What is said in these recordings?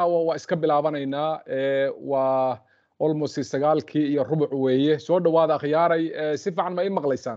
waa iska bilaabanaynaa waa almost sagaalkii iyo rubuc weeye soo dhowaada akhyaaray si fiican ma ii maqlaysaan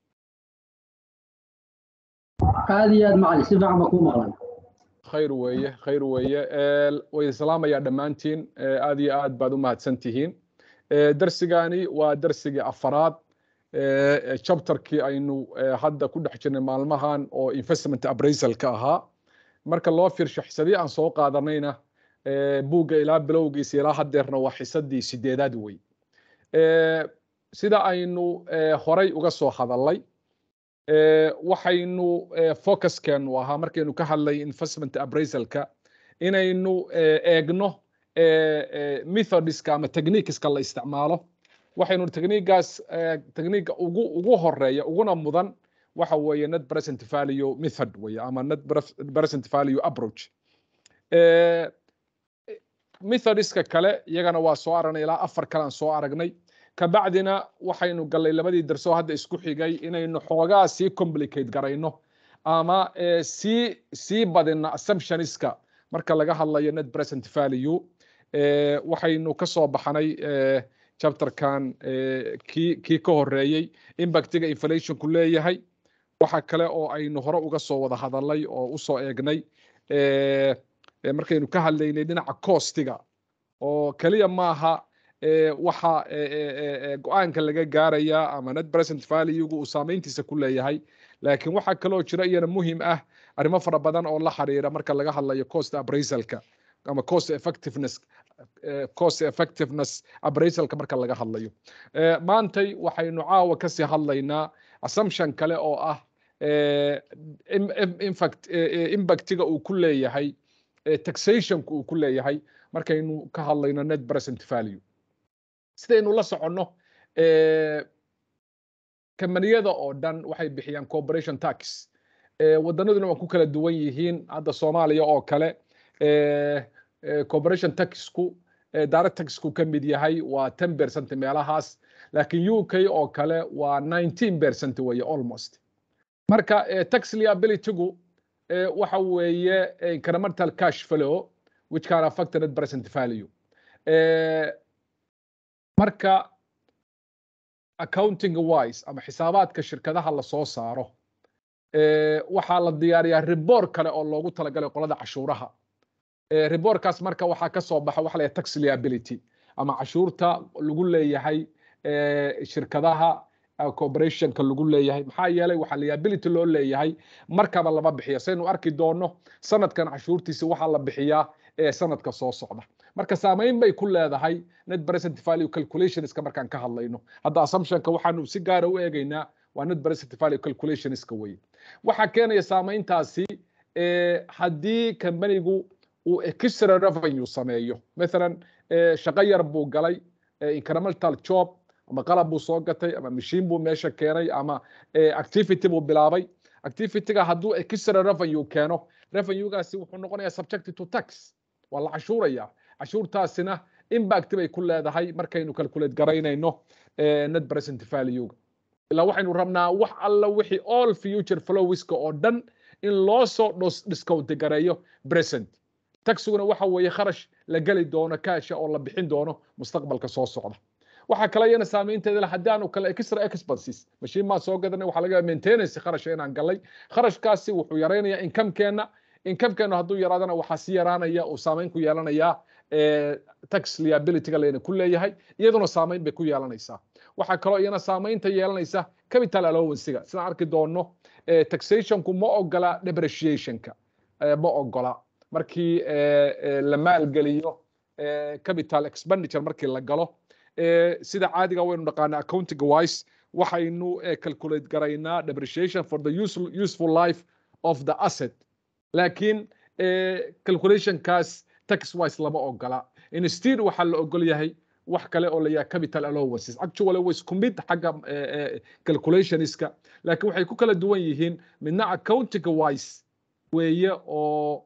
aad iyo aad macali si fiican ba kuu maqlan khayr weeye khayr weeye way islaamayaa dhammaantiin aad iyo aad baad u mahadsan tihiin darsigani waa darsigii afaraad chapterkii aynu hadda ku dhex jirnay maalmahan oo investment appraisalka ahaa marka loo fiirsho xisadii aan soo qaadanayna buugga ilaa bilowgiisa ilaa haddeerna waa xisadii sideedaad wey sida aynu horay uga soo hadalnay waxaynu focuskeenu ahaa markaynu ka hadlay investment appraisalka inaynu eegno methodiska ama techniqueska la isticmaalo waxaynu techniquegaas techniquega ugu ugu horeeya uguna mudan waxa weeye net present value method weeye ama net present value approach methodiska kale iyagana waa soo aragnay ilaa afar kale aan soo aragnay kabacdina waxaynu gallay labadii darsoo hadda isku xigay inaynu xoogaa sii complicate garayno ama sii sii badino assumptioniska marka laga hadlayo net present value waxaynu ka soo baxnay chapterkan kii kii ka horeeyey impactiga inflationku leeyahay waxa kale oo aynu hore uga soo wada hadalnay oo usoo eegnay markaynu ka hadlaynay dhinaca costiga oo keliya maaha waxa go-aanka laga gaaraya ama net present valuegu uu saameyntiisa ku leeyahay laakiin waxaa kaloo jira iyana muhim ah arrimo fara badan oo la xiriira marka laga hadlayo cost appraisalka ama cost effectiveness cost effectiveness appraisalka marka laga hadlayo maantay waxaynu caawa kasii hadlaynaa assumption kale oo ah infact impactiga uu ku leeyahay taxationka uu ku leeyahay markaynu ka hadlayno net present value sidaynu la soconno kambaniyada oo dhan waxay bixiyaan corporation tax waddanaduna waa ku kala duwan yihiin hadda soomaaliya oo kale corporation taxku direct taxku ka mid yahay waa ten percent meelahaas laakiin u k oo kale waa nineteen percent weeye almost marka tax liabilitygu waxa weeye incremental cash flow which can affect net present value marka accounting wise ama xisaabaadka shirkadaha la soo saaro waxaa la diyaariyaa ribor kale oo loogu talagalay qolada cashuuraha riborkaas marka waxaa ka soo baxa waxa la tax liability ama cashuurta lagu leeyahay shirkadaha corporationka lagu leeyahay maxaa yeelay waxaa liability loo leeyahay markaba lama bixiya saynu arki doono sanadkan cashuurtiisa waxaa la bixiyaa sanadka soo socda marka saamayn bay ku leedahay net present value calculationska markaan ka hadlayno hadda assumptionka waxaanu si gaara u eegaynaa waa net present value calculationska weye waxaa keenaya saamayntaasi haddii kambanigu uu extra revenue sameeyo mathalan shaqo yar buu galay incremental job ama qalab buu soo gatay ama mashiin buu meesha keenay ama activity buu bilaabay activityga hadduu extra revenue keeno revenuegaasi wuxuu noqonayaa subjected to tax waa la cashuuraya cashuurtaasina impact bay ku leedahay markaynu calculate garaynayno net present valuega ilaa waxaynu rabnaa wax alla wixii all future flowiska oo dhan in loo soo discount gareeyo present taxiguna waxa weeye kharash la geli doono kaasha oo la bixin doono mustaqbalka soo socda waxaa kale iyana saameynteeda le haddii aanu kale extra expenses mashiin baan soo gadanay waxaa laga maintenance kharashka inaan galay kharashkaasi wuxuu yaraynayaa incomekeenna incomekeenna hadduu yaraadana waxaa si yaraanaya uu saameyn ku yeelanayaa tax liabilityga layna ku leeyahay iyaduna saameyn bay ku yeelanaysaa waxaa kaloo iyana saameynta yeelanaysa capital allowancega sidaan arki doono taxationku ma ogola depreciationka ma ogola markii la maalgeliyo capital expenditure markii la galo sida caadiga waynu dhaqaana accounting wise waxaynu calculate garaynaa depreciation for the useful life of the asset laakiin calculationkaas tax wise lama ogola instead waxaa la ogol yahay wax kale oo la yaha capital allowances actually way isku mid xagga calculationska laakiin waxay ku kala duwan yihiin midna accounting wise weeye oo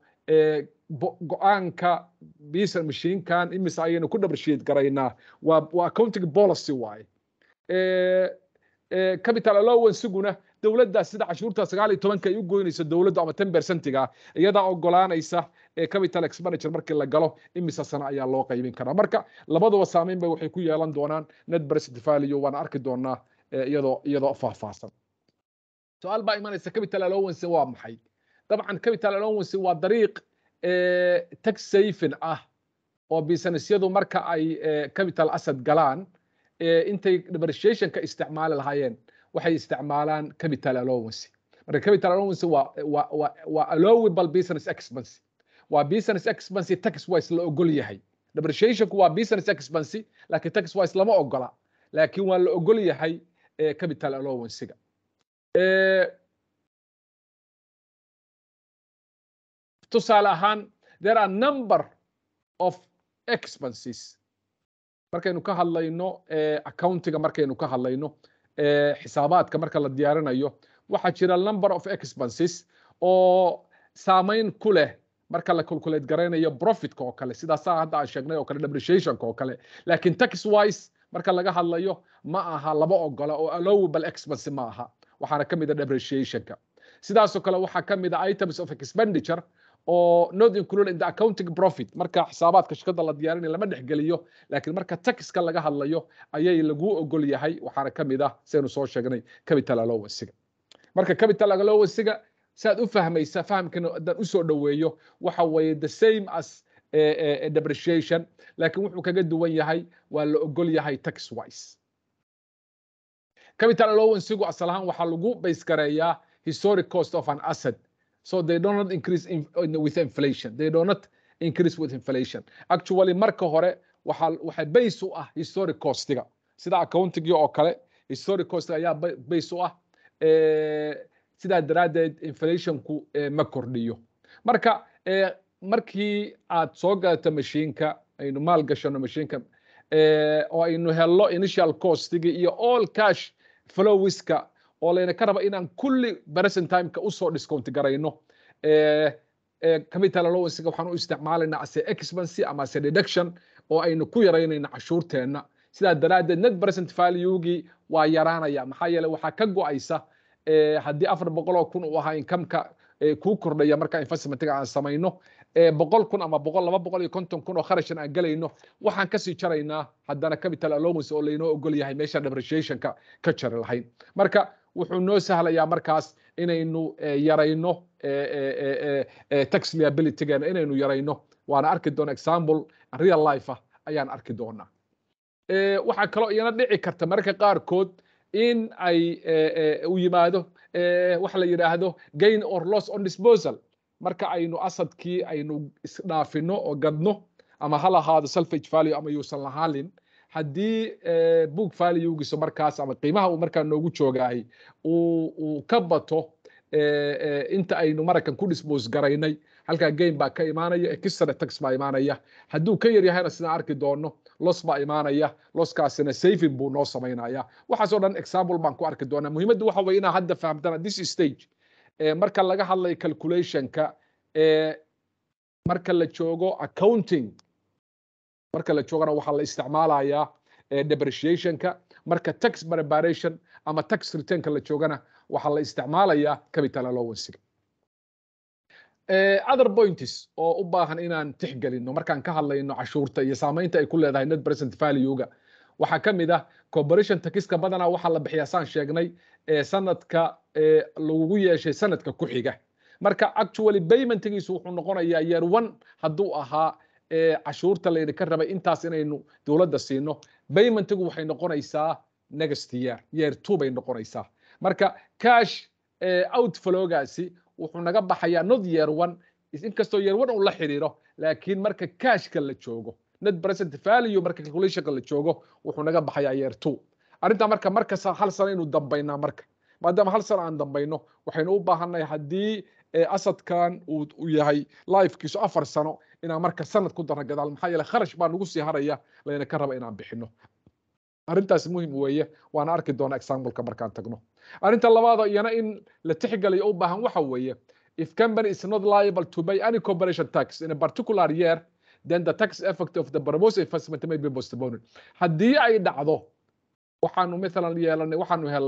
go-aanka bisa mashiinkan imise ayaynu ku depreciate garaynaa waa waa accounting policy waaye capital allowanceguna dowladdaas sida cashuurta sagaal iyo tobanka ay u goynayso dowladdu ama ten percentiga iyadaa ogolaanaysa capital expenditure markii la galo imise sano ayaa loo qaybin karaa marka labaduba saameyn bay waxay ku yeelan doonaan net present value waana arki doonaa iyadoo iyadoo faahfaahsan su-aal baa imanaysa capital allowance waa maxay dabcan capital allowance waa dariiq tax saving ah oo businessyadu marka ay capital asset galaan intay depreciationka isticmaali lahaayeen waxay isticmaalaan capital allowance marka capital allowance waa waa waa waa allowable business expense waa business expense tax wise la ogol yahay depreciationku waa business expense laakiin tax wise lama ogola laakiin waa la ogol yahay capital allowancega tusaale ahaan there are number of expenses markaynu ka hadlayno accountiga markaynu ka hadlayno xisaabaadka marka la diyaarinayo waxaa jira number of expenses oo saameyn ku leh marka la calculate garaynayo profitka oo kale sidaasaa hadda aan sheegnay oo kale depreciationka oo kale laakiin tax wise marka laga hadlayo ma aha laba ogola oo allowable expense ma aha waxaana ka mid a depreciationka sidaasoo kale waxaa ka mid a items of expenditure oo not included in the accounting profit marka xisaabaadka shirkadda la diyaarinaya lama dhexgeliyo laakiin marka taxka laga hadlayo ayay lagu ogol yahay waxaana ka mid ah saynu soo sheegnay capital allowancega marka capital allowancega saad u fahmaysa fahamkana haddaan usoo dhoweeyo waxa weeye the same as depreciation laakiin wuxuu kaga duwan yahay waa la ogol yahay tax wise capital allowancegu asal ahaan waxaa lagu base gareeyaa historic cost of an asset so they do not increase in, in, with inflation they do not increase with inflation actually marka hore waxa waxa base u ah historic costiga sida accounting oo kale historic cost ayaa base u ah sidaa daraaddeed inflationku ma kordhiyo marka markii aad soo gadato mashiinka aynu maal gashano mashiinka oo aynu helno initial costigi iyo all cash flowiska oo layna ka raba inaan kulli present timeka usoo discount garayno capital allowancega waxaan u isticmaalaynaa ase expense ama ase deduction oo aynu ku yaraynayna cashuurteenna sidaa daraaddeed net present valuegii waa yaraanaya maxaa yeeley waxaa ka go-aysa haddii afar boqol oo kun uu ahaa incomeka kuu kordhaya marka investmentiga aan samayno boqol kun ama boqol laba boqol iyo konton kun oo kharashan aan gelayno waxaan kasii jaraynaa haddana capital allowance oo laynoo ogol yahay meesha depreciationka ka jari lahayn marka wuxuu noo sahlayaa markaas inaynu yarayno tax liabilitygeena inaynu yarayno waana arki doona example real life ah ayaan arki doonaa waxaa kaloo iyana dhici karta mararka qaarkood in ay u yimaado waxa la yidhaahdo gain or loss on disposal marka aynu asadkii aynu isdhaafino oo gadno ama ha lahaado selfage value ama yuusan lahaalin haddii book valuegiisa markaas ama qiimaha uu markaa noogu joogaay uu ka bato inta aynu marakan ku dispose garaynay halkaa gain baa ka imaanaya extra tax baa imaanaya hadduu ka yar yahayna sidaan arki doono los baa imaanaya loskaasina saving buu noo samaynaya waxaasoo dhan example baan ku arki doonaa muhiimaddu waxa weye inaa hadda fahamtana this stage marka laga hadlayo calculationka marka la joogo accounting marka la joogana waxaa la isticmaalayaa depreciationka marka tax preparation ama tax returnka la joogana waxaa la isticmaalayaa capital allowancega other points oo u baahan inaan tixgelino markaan ka hadlayno cashuurta iyo saamaynta ay ku leedahay net present valuega waxaa ka mid ah corporation taxiska badanaa waxaa la bixiyaa saan sheegnay sanadka lagu yeeshay sanadka ku xiga marka actually paymentgiisu wuxuu noqonayaa year one hadduu ahaa cashuurta laydinka rabay intaas inaynu dowladda siino paymentgu waxay noqonaysaa next year year two bay noqonaysaa marka cash outflowgaasi wuxuu naga baxayaa not year one inkastoo year one uu la xiriiro laakiin marka cashka la joogo net present value marka calculationka la joogo wuxuu naga baxayaa year two arrintaa marka markasta hal sano inuu dambaynaa marka maadaama hal sano aan dambayno waxaynu u baahannahay haddii asadkan uu yahay lifekiisu afar sano inaan marka sanad ku darno gadaal maxaa yeele kharash baa nagu sii haraya layna ka raba inaan bixino arrintaas muhim weeye waana arki doonaa exampleka markaan tagno arrinta labaada iyana in la tixgeliyo u baahan waxa weeye if company is not liable to pay any corporation tax in a particular year then the tax effect of the proposed investment may be postponed haddii ay dhacdo waxaanu mathalan yeelanay waxaanu helay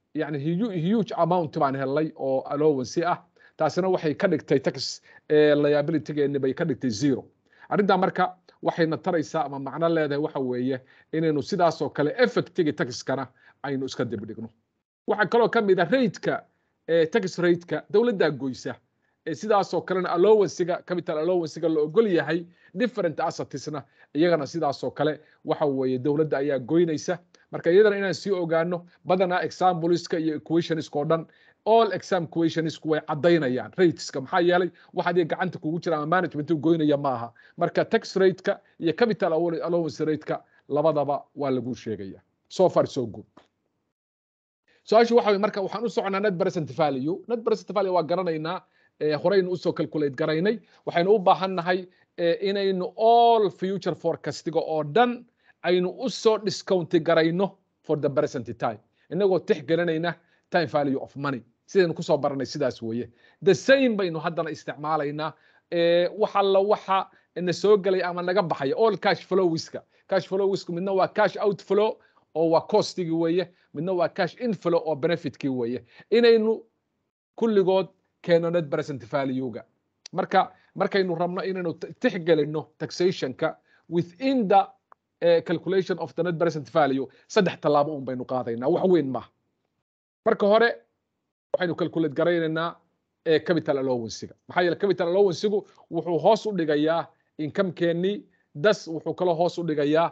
yani huge amount baan helnay oo allowancy ah taasina waxay ka dhigtay tax liabilitygeeni bay ka dhigtay zero arrintaa marka waxayna taraysaa ama macno leedahay waxa weeye inaynu sidaasoo kale effectigi taxkana aynu iska dibdhigno waxaa kaloo ka mid a rateka tax rateka dowladdaa goysa sidaasoo kalena allowancyga capital allowancyga la ogol yahay different assetsna iyagana sidaasoo kale waxa weeye dowladda ayaa goynaysa marka iyadana inaan sii ogaano badanaa exampleska iyo equationska oo dhan all exam equationsku way caddaynayaan rateska maxaa yeelay wax adiga gacanta kugu jira ama management goynaya maaha marka tax rateka iyo capital allowance rateka labadaba waa lagu sheegaya so far so good su-aashu waxa weye marka waxaan u soconaa net present value net present value waa garanaynaa horeynu usoo calculate garaynay waxaynu u baahannahay inaynu all future forecastiga oo dhan aynu usoo discounti garayno for the present time inagoo tixgelinayna time value of money sidaynu kusoo baranay sidaas weeye the same baynu haddana isticmaalaynaa wax alla waxa na soo gelay ama naga baxaya all cash flowiska cash flowiska midna waa cash outflow oo waa costigii weeye midna waa cash inflow oo benefitkii weeye inaynu kulligood keeno net present valuega marka markaynu rabno inaynu tixgelino taxationka within the uh, calculation of the net present value saddex tallaabo un baynu qaadaynaa wax weyn maaha marka hore waxaynu calculate garaynaynaa capital allowancega maxaa yeele capital allowancegu wuxuu hoos u dhigayaa incomekeenii das wuxuu kaloo hoos u dhigayaa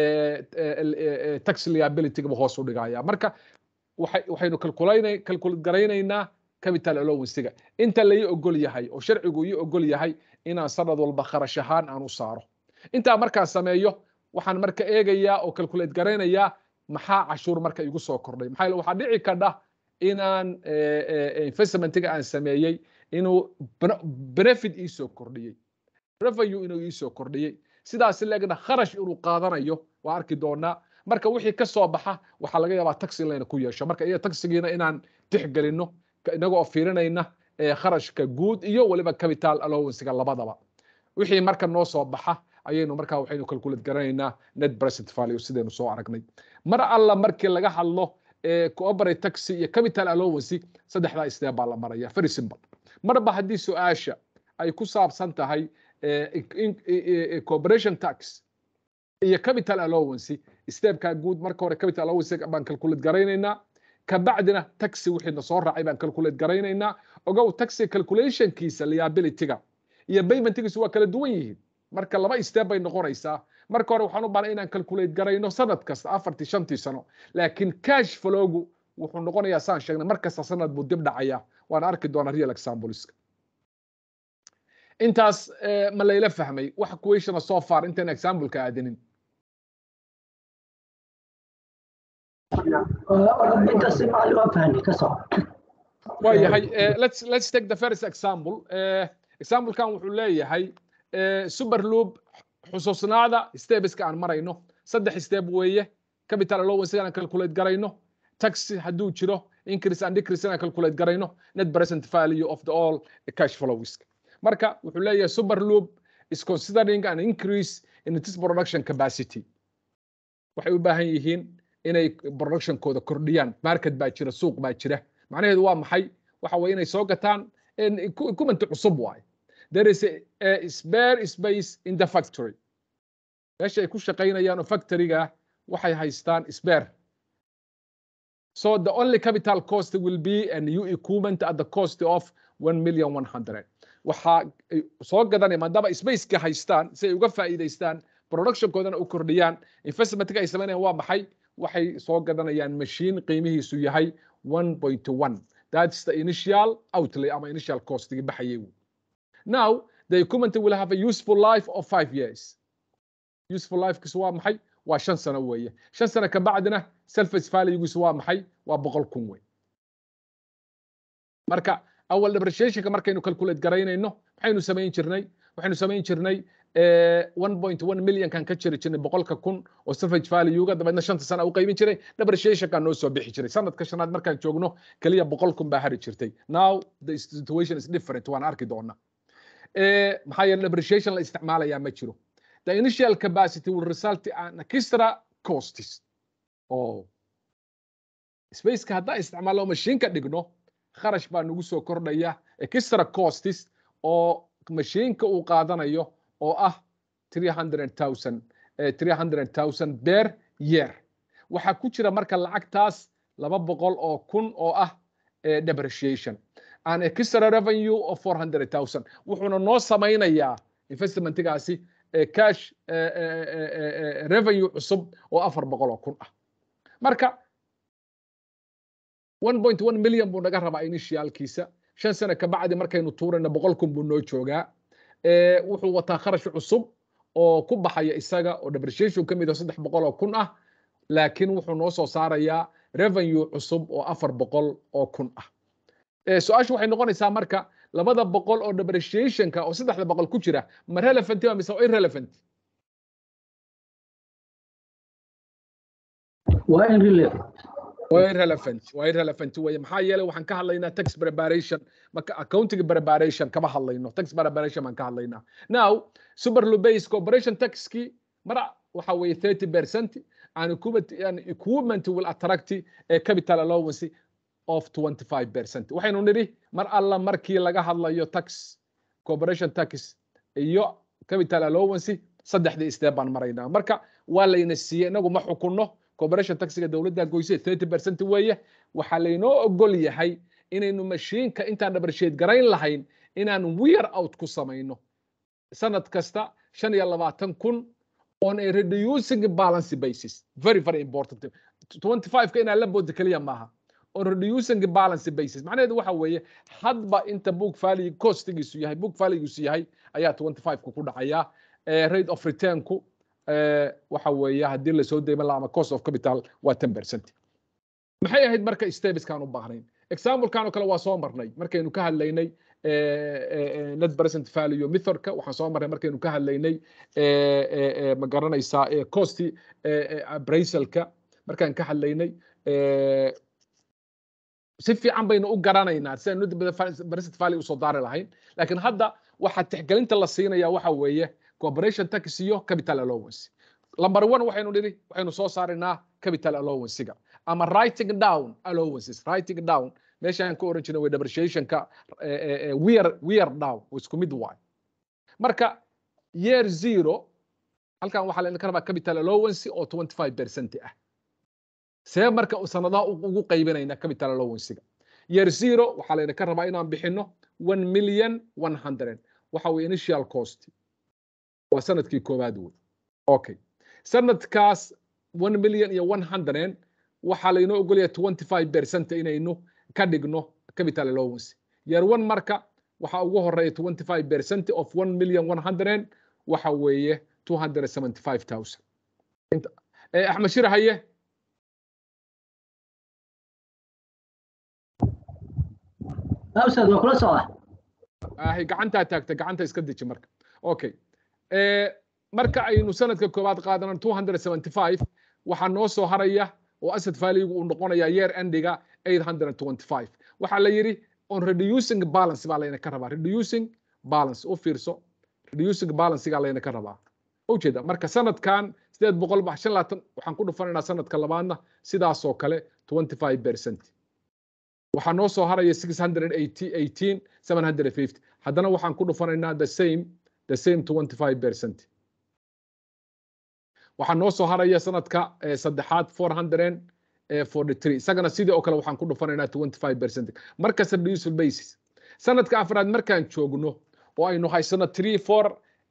tax liabilityga hoos u dhigaya marka waxaynu calculate garaynaynaa capital allowancega inta lai ogol yahay oo sharcigu ii ogol yahay inaan sanad walba kharash ahaan aan u saaro intaa markaan sameeyo waxaan marka eegayaa oo calculate garaynayaa maxaa cashuur marka igu soo kordhay maxaa waxaa dhici kadha inaan investmentiga aan sameeyey inuu benefit ii soo kordhiyey revenue inuu ii soo kordhiyey sidaas leegna kharash inuu qaadanayo waa arki doonaa marka wixii ka soo baxa waxaa laga yaabaa taxi in layna ku yeesho marka iyo taxigiina inaan tixgelino inagoo fiirinayna kharashka guud iyo weliba capital allowancega labadaba wixii marka noo soo baxa ayaynu markaa waxaynu calculate garanaynaa net present value sidaynu soo aragnay mar alla markii laga hadlo cooperate taxi iyo capital allowance saddexdaa istee baa la maraya very simple marba haddii su-aasha ay ku saabsan tahay corporation tax iyo capital allowance steepkaa guud marka hore capital allowance baan calculate garaynaynaa kabacdina taxi wixiina soo raacay baan calculate garaynaynaa ogow taxi calculationkiisa liabilityga iyo paymentgiisu waa kala duwan yihiin marka laba step bay noqonaysaa marka hore waxaan u baahnay inaan calculate garayno sanad kasta afartii shantii sano laakiin cash flowgu wuxuu noqonayaa saan sheegnay mar kasta sanad buu dib dhacaya waan arki doonaa real exampleska intaas ma layla fahmay wax questiona so far intaan exampleka aadinin waayahay let's let's take the first example examplekan wuxuu leeyahay super loop xusuusnaada stebeska aan marayno saddex step weeye capital allowance aan calculate garayno tax hadduu jiro increase and decrease aan calculate garayno net present value of the all cash flows marka wuxuu leeyahay super loop is considering an increase in its production capacity waxay u baahan yihiin inay productionkooda kordhiyaan market baa jira suuq baa jira macnaheedu waa maxay waxa weye inay soo gataan equipment cusub waaye there is a, a spare space in the factory meesha ay ku shaqaynayaan oo factoryga waxay haystaan spare so the only capital cost will be a new equipment at the cost of 1 million 100 waxaa soo gadanaya maadaama spaceka haystaan si ay uga faa'iidaystaan productionkoodana u kordhiyaan investmentka ay samaynayaan waa maxay waxay soo gadanayaan machine qiimihiisu yahay 1.1 that's the initial outlay ama initial costigi baxayay now the equipment will have a useful life of five years useful lifekiisu waa maxay waa shan sano weeye shan sano ka bacdina selfice valuegiisu waa maxay waa boqol kun wey marka awal depreciationka markaynu calculate garaynayno maxaynu samayn jirnay waxaynu samayn jirnay 1.1 million kan ka jiri jirnay boqolka kun oo salvage valuega dabeedna shanta sana u qaybin jiray depreciationka noo soo bixi jiray sanadka shanaad markaan joogno keliya boqol kun baa hari jirtay now the situation is different waan arki doona maxaa yeele depreciation la isticmaalayaa ma jiro the initial capacity will result in extra costs oh spaceka haddaan isticmaalno mashiinka dhigno kharash baa nagu soo kordhaya extra costis oo mashiinka uu qaadanayo oo ah 300,000 300,000 ber year waxaa ku jira marka lacagtaas laba boqol oo kun oo ah depreciation an extra revenue of 400,000 wuxuuna noo samaynayaa investmentigaasi cash revenue cusub oo afar boqol oo kun ah marka 1.1 million buu naga rabaa initialkiisa shan sano ka bacdi markaynu tuurayna boqol kun buu noo joogaa wuxuu wataa kharash cusub oo ku baxaya isaga oo depreciation ka mid ah saddex boqol oo kun ah laakiin wuxuu noo soo saarayaa revenue cusub oo afar boqol oo kun ah su-aashu waxay noqonaysaa marka labada boqol oo depreciationka oo saddexda boqol ku jira ma relevant ba mise irrelevant waa irrelevant waa irrelevant waa irrelevant weye maxaa yeelay waxaan ka hadlaynaa tax preparation marka accounting preparation kama hadlayno tax preparation baan ka hadlaynaa now super lubase corporation taxki mar waxa weeye 30 percent and equipment, and equipment will attract a capital allowance of 25 percent waxaynu nidhi mar alla markii laga hadlayo tax corporation tax iyo capital allowance saddexdii step baan maraynaa marka waa layna siiyey inagu ma xukunno corporation taxiga dowladda goyse 30 percent weeye waxaa laynoo ogol yahay inaynu mashiinka intaan dhabarsheed garayn lahayn inaan wear out ku samayno sanad kasta shan iyo labaatan kun on a reducing balance basis very very important 25 ka inaan la booda keliya maaha on reducing balance basis macnaheedu waxa weeye hadba inta book value costigiisu yahay book valuegiisu yahay ayaa 25 ku ku dhacaya rate of returnku waxa weeye haddii lasoo deyman laha ama cost of capital waa 10 percent maxay ahayd marka stebiskaan u baahnayn examplekan oo kale waa soo marnay markaynu ka hadlaynay net present value methodka waxaan soo marnay markaynu ka hadlaynay ma garanaysaa cost appraisalka markaan ka hadlaynay si fiican baynu u garanaynaa sidaan net present value usoo daari lahayn laakiin hadda waxaa tixgelinta la siinaya waxa weeye corporation tax iyo capital allowance number one waxaynu nidhi waxaynu soo saaraynaa capital allowancega ama writing down allowances writing down meeshaan ka oran jirnay way depreciationka wear wear down isku mid waay marka year zero halkan waxaa layna ka rabaa capital allowance oo 25 percent ah see marka sanadaha ugu qaybinayna capital allowancega year zero waxaa layna ka rabaa inaan bixino 1 million 100 waxa weye initial cost waa sanadkii koowaad wey okay sanadkaas 1 million iyo 100 waxaa laynoo ogolaya 25 percent inaynu ka dhigno capital allowance year one marka waxaa ugu horeeya 25 percent of 1 million 100 waxa weeye 275,000 axmed shir haye absad waa kula socda ahi gacantaa taagta gacanta iska deji marka okay marka aynu sanadka koowaad qaadano 275 waxaa noo soo haraya oo asset value uu noqonaya year endiga 825 waxaa la yidhi on reducing balance baa layna ka rabaa reducing balance u fiirso reducing balancegaa layna ka rabaa ujeeda marka sanadkan sideed boqol ba shan laatan waxaan ku dhufanaynaa sanadka labaadna sidaasoo kale 25 percent waxaa noo soo haraya 618 750 haddana waxaan ku dhufanaynaa the same the same 25 percent waxaa noo soo haraya sanadka saddexaad 443 isagana sidii oo kale waxaan ku dhufanaynaa 25 percent markas reducible basis sanadka afraad markaan joogno oo aynu haysano 3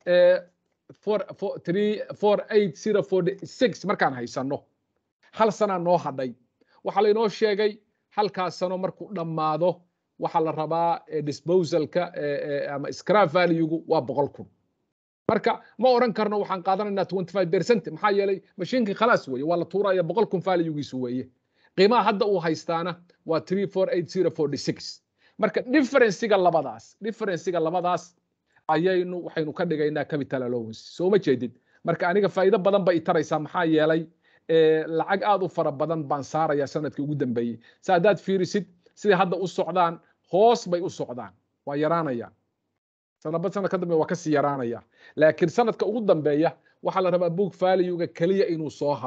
4 markaan haysano hal sanaa noo hadhay waxaa laynoo sheegay halkaas sano markuu dhammaado waxaa la rabaa disposalka ama scrap valuegu waa boqol kun marka ma oran karno waxaan qaadanaynaa 25 percent maxaa yeelay mashiinkii khalaas weeye waa la tuuraya boqol kun valuegiisu weeye qiimaha hadda uu haystaana waa 348046 marka differencega labadaas differencega labadaas ayaynu waxaynu ka dhigaynaa capital allowance soo ma jeedid marka aniga faa'iido badan bay taraysaa maxaa yeelay lacag aad u fara badan baan saaraya sanadkii ugu dambeeyey si haddaad fiirisid siday hadda u socdaan hoos bay u socdaan waa yaraanayaan sanadba sanad ka dambe waa kasii yaraanaya laakiin sanadka ugu dambeeya waxaa la rabaa book valuega keliya inuu soo haro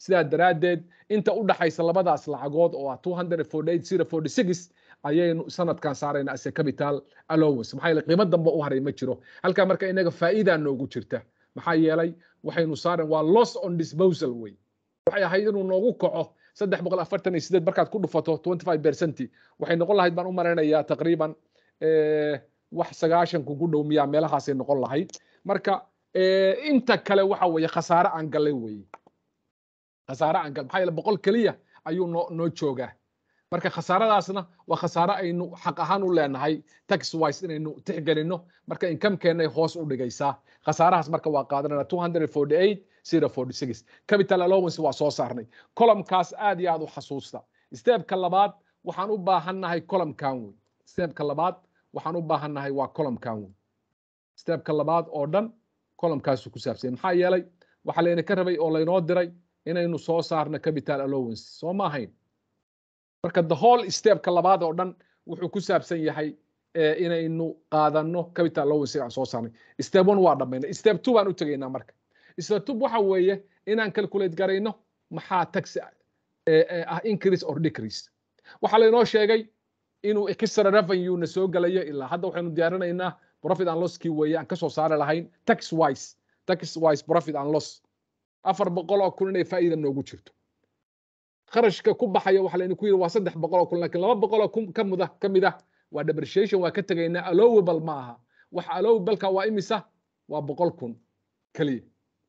sidaa daraaddeed inta u dhaxaysa labadaas lacagood oo ah two hundred forty eight zero forty six ayaynu sanadkan saarayna ase capital allowance maxaa yeele qiimo dambe u haray ma jiro halkaa marka inaga faa'iidaa noogu jirta maxaa yeelay waxaynu saaren waa loss on disposal wey waxay ahayd inuu noogu kaco saddex boqol afartan iyo sideed markaad ku dhufato twenty five percent waxay noqon lahayd baan u malaynayaa taqriiban wax sagaashanku ku dhow miyaa meelahaasay noqon lahayd marka inta kale waxa weeye khasaare aan gallay weeye khasaare aan gal maxaa yeele boqol keliya ayuu noo noo joogaa marka khasaaradaasna waa khasaare aynu xaq ahaan u leenahay tax wise inaynu tixgelino marka inkamkeennay hoos u dhigaysaa khasaarahaas marka waa qaadanana two hundred forty eight zero forty six capital allowance waa soo saarnay columnkaas aad iyo aad u xasuusta steebka labaad waxaan u baahannahay columnkan wey steebka labaad waxaan u baahannahay waa columnkan wey steebka labaad oo dhan columnkaasu ku saabsanya maxaa yeelay waxaa layna ka rabay oo laynoo diray inaynu soo saarno capital allowance soo ma ahayn marka the whole stepka labaad oo dhan wuxuu ku saabsan yahay inaynu qaadanno capital allowance aan soo saarnay step one waa dhammaynay step two baan u tegaynaa marka step two waxa weeye inaan calculate garayno maxaa tax ah increase or decrease waxaa laynoo sheegay inuu extra revenue na soo galayo ilaa hadda waxaynu diyaarinaynaa profit and loss kii weeye aan kasoo saari lahayn tax wise tax wise profit and loss afar boqol oo kun inay faa'iida noogu jirto kharashka ku baxaya waxa laynu ku yidhi waa saddex boqol oo kun laakiin laba boqol oo kun ka muda ka mid ah waa depreciation waa ka tegaynaa allowable ma aha waxa allowableka waa imisa waa boqol kun keliya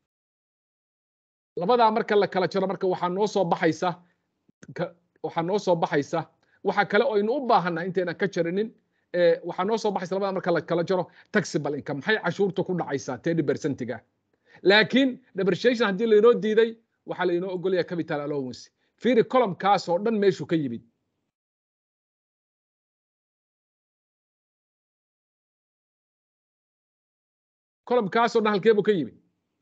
labadaa marka la kala jaro marka waxaa noo soo baxaysa waxaa noo soo baxaysa waxa kale oo aynu u baahannahay intaynan ka jarinin waxaa noo soo baxaysa labadaa marka la kala jaro taxable income maxay cashuurta ku dhacaysaa thirty percentiga laakiin depreciation haddii laynoo diiday waxaa laynoo ogolaya capital allowance fiiri columnkaas oo dhan meeshuu ka yimid columnkaas oo dhan halkee buu ka yimid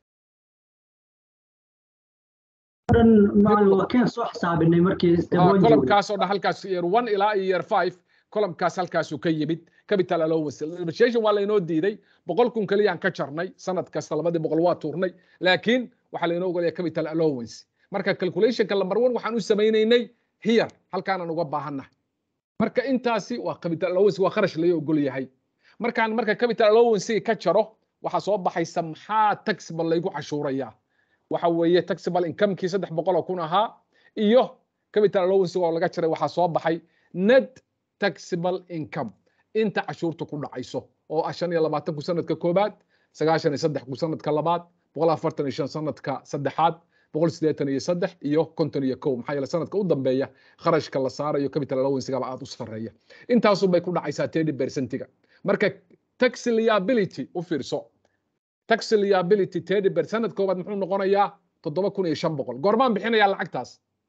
columnkaas oo dhan halkaas year one ilaa iyo year five columnkaas halkaasuu ka yimid capital allowance depreciation waa laynoo diiday boqol kun keliyaan ka jarnay sanad kasta labadii boqol waa tuurnay laakiin waxaa laynoo ogolaya capital allowance marka calculationka number one waxaan u samaynaynay here halkaanaan uga baahannahay marka intaasi waa capital allowance waa kharash laga ogol yahay markaan marka capital allowance ka jaro waxaa soo baxaysa maxaa taxable laygu cashuurayaa waxa weeye taxable incomekii saddex boqol oo kun ahaa iyo capital allowance oo laga jaray waxaa soo baxay net taxable income inta cashuurta ku dhacayso oo ah shan iyo labaatan ku sanadka koobaad sagaashan iyo saddex ku sanadka labaad boqol afartan iyo shan sanadka saddexaad boqol siddeetan iyo saddex iyo konton iyo kow maxaa yeele sanadka u dambeeya kharashka la saarayo capital allowancegaba aad u sarreeya intaasun bay ku dhacaysaa thirty percentiga marka tax liability u fiirso tax liability thirty per sanad koobaad muxuu noqonayaa toddoba kun iyo shan boqol goormaan bixinayaa lacagtaas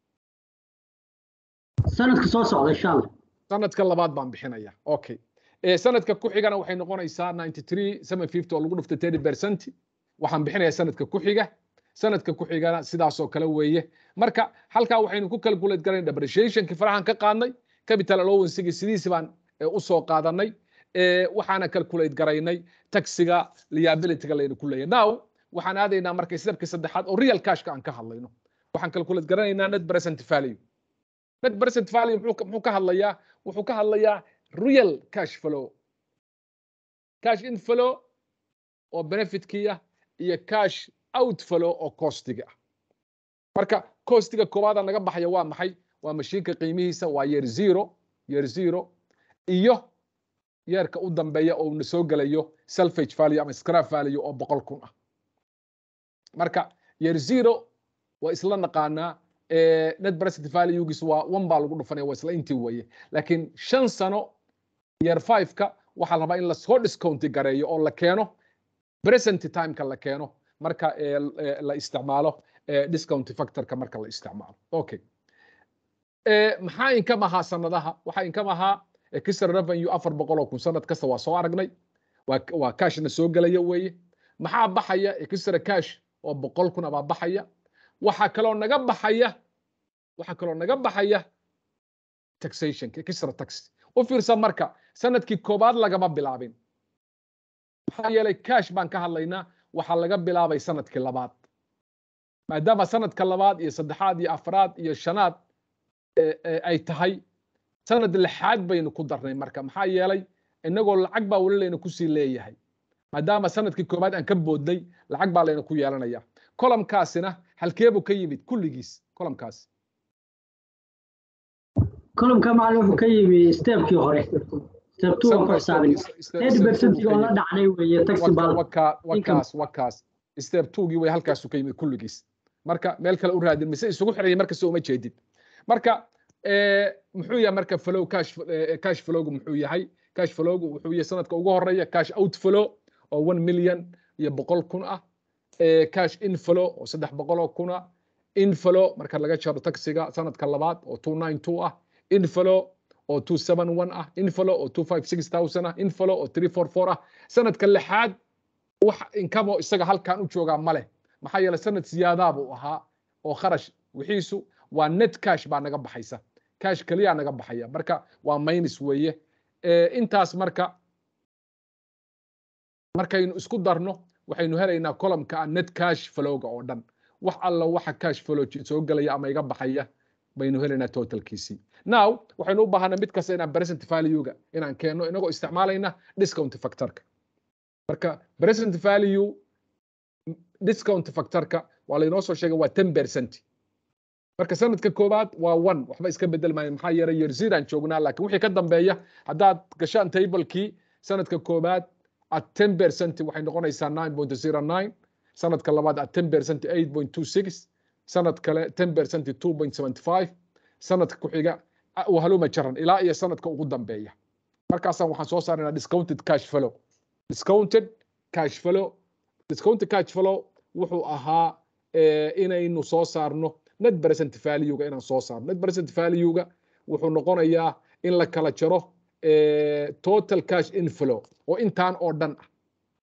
sanadka soo socda insha allah sanadka labaad baan bixinaya okay sanadka ku xigana waxay noqonaysaa ninety three seven fifty oo lagu dhuftay thirty percent waxaan bixinayaa sanadka ku xiga sanadka ku xigana sidaasoo kale weeye marka halkaa waxaynu ku calculate garayn depreciationki farahan ka qaadnay capital allowancegi sidiisi baan u soo qaadanay waxaana calculate garaynay taxiga liabilityga laynu ku leeyahay now waxaan aadaynaa marka stepka saddexaad oo real cashka aan ka hadlayno waxaan calculate garanaynaa net present value net present value muxuu ka hadlayaa wuxuu ka hadlayaa real cash flow cash inflow oo benefitkiya iyo cash outflow oo costiga ah marka costiga koowaada naga baxaya waa maxay waa mashiinka qiimihiisa waa year zero year zero iyo yeerka u dambeeya oo na soo gelayo selfage value ama scrap value oo boqol kun ah marka year zero waa isla naqaanaa net present valuegiis waa one baa lagu dhufanaya waa isla intii weeye laakiin shan sano year five-ka waxaa la rabaa in lasoo discounti gareeyo oo la keeno present timeka la keeno marka la isticmaalo discount factorka marka la isticmaalo okay maxaa inkam ahaa sanadaha waxaa inkam ahaa extra revenue afar boqol oo kun sanad kasta waa soo aragnay waa cashna soo gelaya weeye maxaa baxaya extra cash oo boqol kun abaa baxaya waxaa kaloo naga baxaya waxaa kaloo naga baxaya taxationka extra tax u fiirsan marka sanadkii koobaad lagama bilaabin maxaa yeelay cash baan ka hadlaynaa waxaa laga bilaabay sanadkii labaad maadaama sanadka labaad iyo saddexaad iyo afraad iyo shanaad ay tahay sanad lixaad baynu ku darnay marka maxaa yeelay inagoo lacag baa weli layna kusii leeyahay maadaama sanadkii koobaad aan ka boodnay lacag baa layna ku yeelanaya kolomkaasina halkeebuu ka yimid kulligiis kolomkaas kolomka macalin wuxuu ka yimi steebkii hore step two aan ku xisaabin eighty percentig oo la dhacnay weeye taxi bal wakaas wakaas step twogii way halkaasu ka yimid kulligiis marka meel kale u raadin mise isugu xiraya markasta uma jeedid marka muxuu yahay marka flow cash cash flowgu muxuu yahay cash flowgu wuxuu yahay sanadka ugu horeeya cash outflow oo one million iyo boqol kun ah cash inflow oo saddex boqol oo kun ah inflow marka laga jaro taxiga sanadka labaad oo two nine two ah inflow oo two seven one ah inflow oo two five six thousand ah inflow oo three four four ah sanadka lixaad wax inkamo isaga halkan u joogaa ma leh maxaa yeelay sanad siyaadaa buu ahaa oo kharash wixiisu waa net cash baa naga baxaysa cash keliya naga baxaya marka waa minus weeye intaas marka markaynu isku darno waxaynu helaynaa columka net cash flowga oo dhan wax alla waxa cash flow soo gelaya ama iga baxaya baynu helaynaa totalkiisii now waxaynu u baahanaa mid kasta inaan present value-ga inaan keenno inagoo isticmaalayna discount factorka marka present value discount factorka waa laynoo soo sheegay waa ten percent marka sanadka koowaad waa one waxba iska bedel maayo maxaa yeelay year zero joognaa laakiin wixii ka dambeeya haddaad gashaan tablekii sanadka koowaad at ten percent waxay noqonaysaa nine point zero nine sanadka labaad at ten percent eight point two six sanad kale ten percent two point seventy five sanadka ku xiga wahaluma jaran ilaa iyo sanadka ugu dambeeya markaasaan waxaan soo saaraynaa discounted cash flow discounted cash flow discounted cash flow wuxuu ahaa inaynu soo saarno net present value-ga inaan soo saarno net present value-ga wuxuu noqonayaa in la kala jaro total cash inflow oo intaan oo dhan ah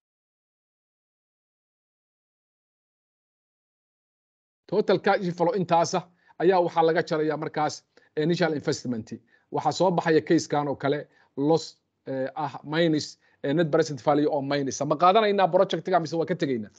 total cash inflow intaasa ayaa waxaa laga jaraya markaas initial investment waxaa soo baxaya casekan oo kale loss ah minus net present value oo minus ma qaadanaynaa projectiga mise waa ka tegaynaa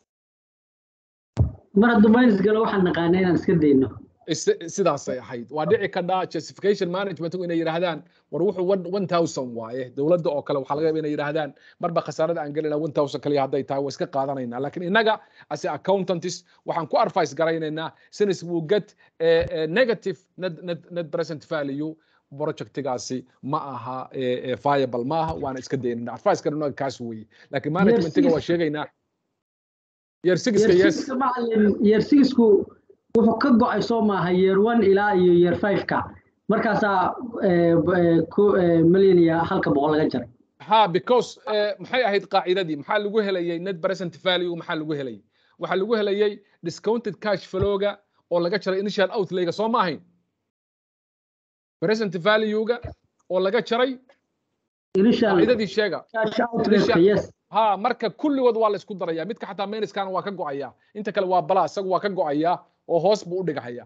mar hadduu minus galo waxaan naqaanaa inaan iska dayno sidaasay ahayd waa dhici kadhaa justification managementku inay yidhaahdaan war wuxuu one thousand waaye dowladda oo kale waxaa laga yaba inay yidhaahdaan marba khasaarada aan gelina one thousand kaliya hadday tahay waa iska qaadanaynaa laakiin innaga as accountants waxaan ku advice garaynaynaa since we get negative net, net, net present value projectigaasi ma aha viable ma aha waana iska daynana advice garanaga kaas weeye laakiin managementiga waa sheegaynaa year sixka yes year sixku wuxuu ka go-ay soo maaha year one ilaa iyo year five-ka markaasaa milyan iyo halka boqol laga jaray ha because maxay ahayd qaacidadii maxaa lagu helayay net present value maxaa lagu helayay waxaa lagu helayay discounted cash flowga oo laga jaray initial outlayga soo ma ahayn present value-ga oo laga jaray qaacidadii sheega ha marka kulligood waa la isku daraya midka xataa minuskana waa ka go-aya inta kale waa bala isagu waa ka go-aya oo hoos buu u dhigahaya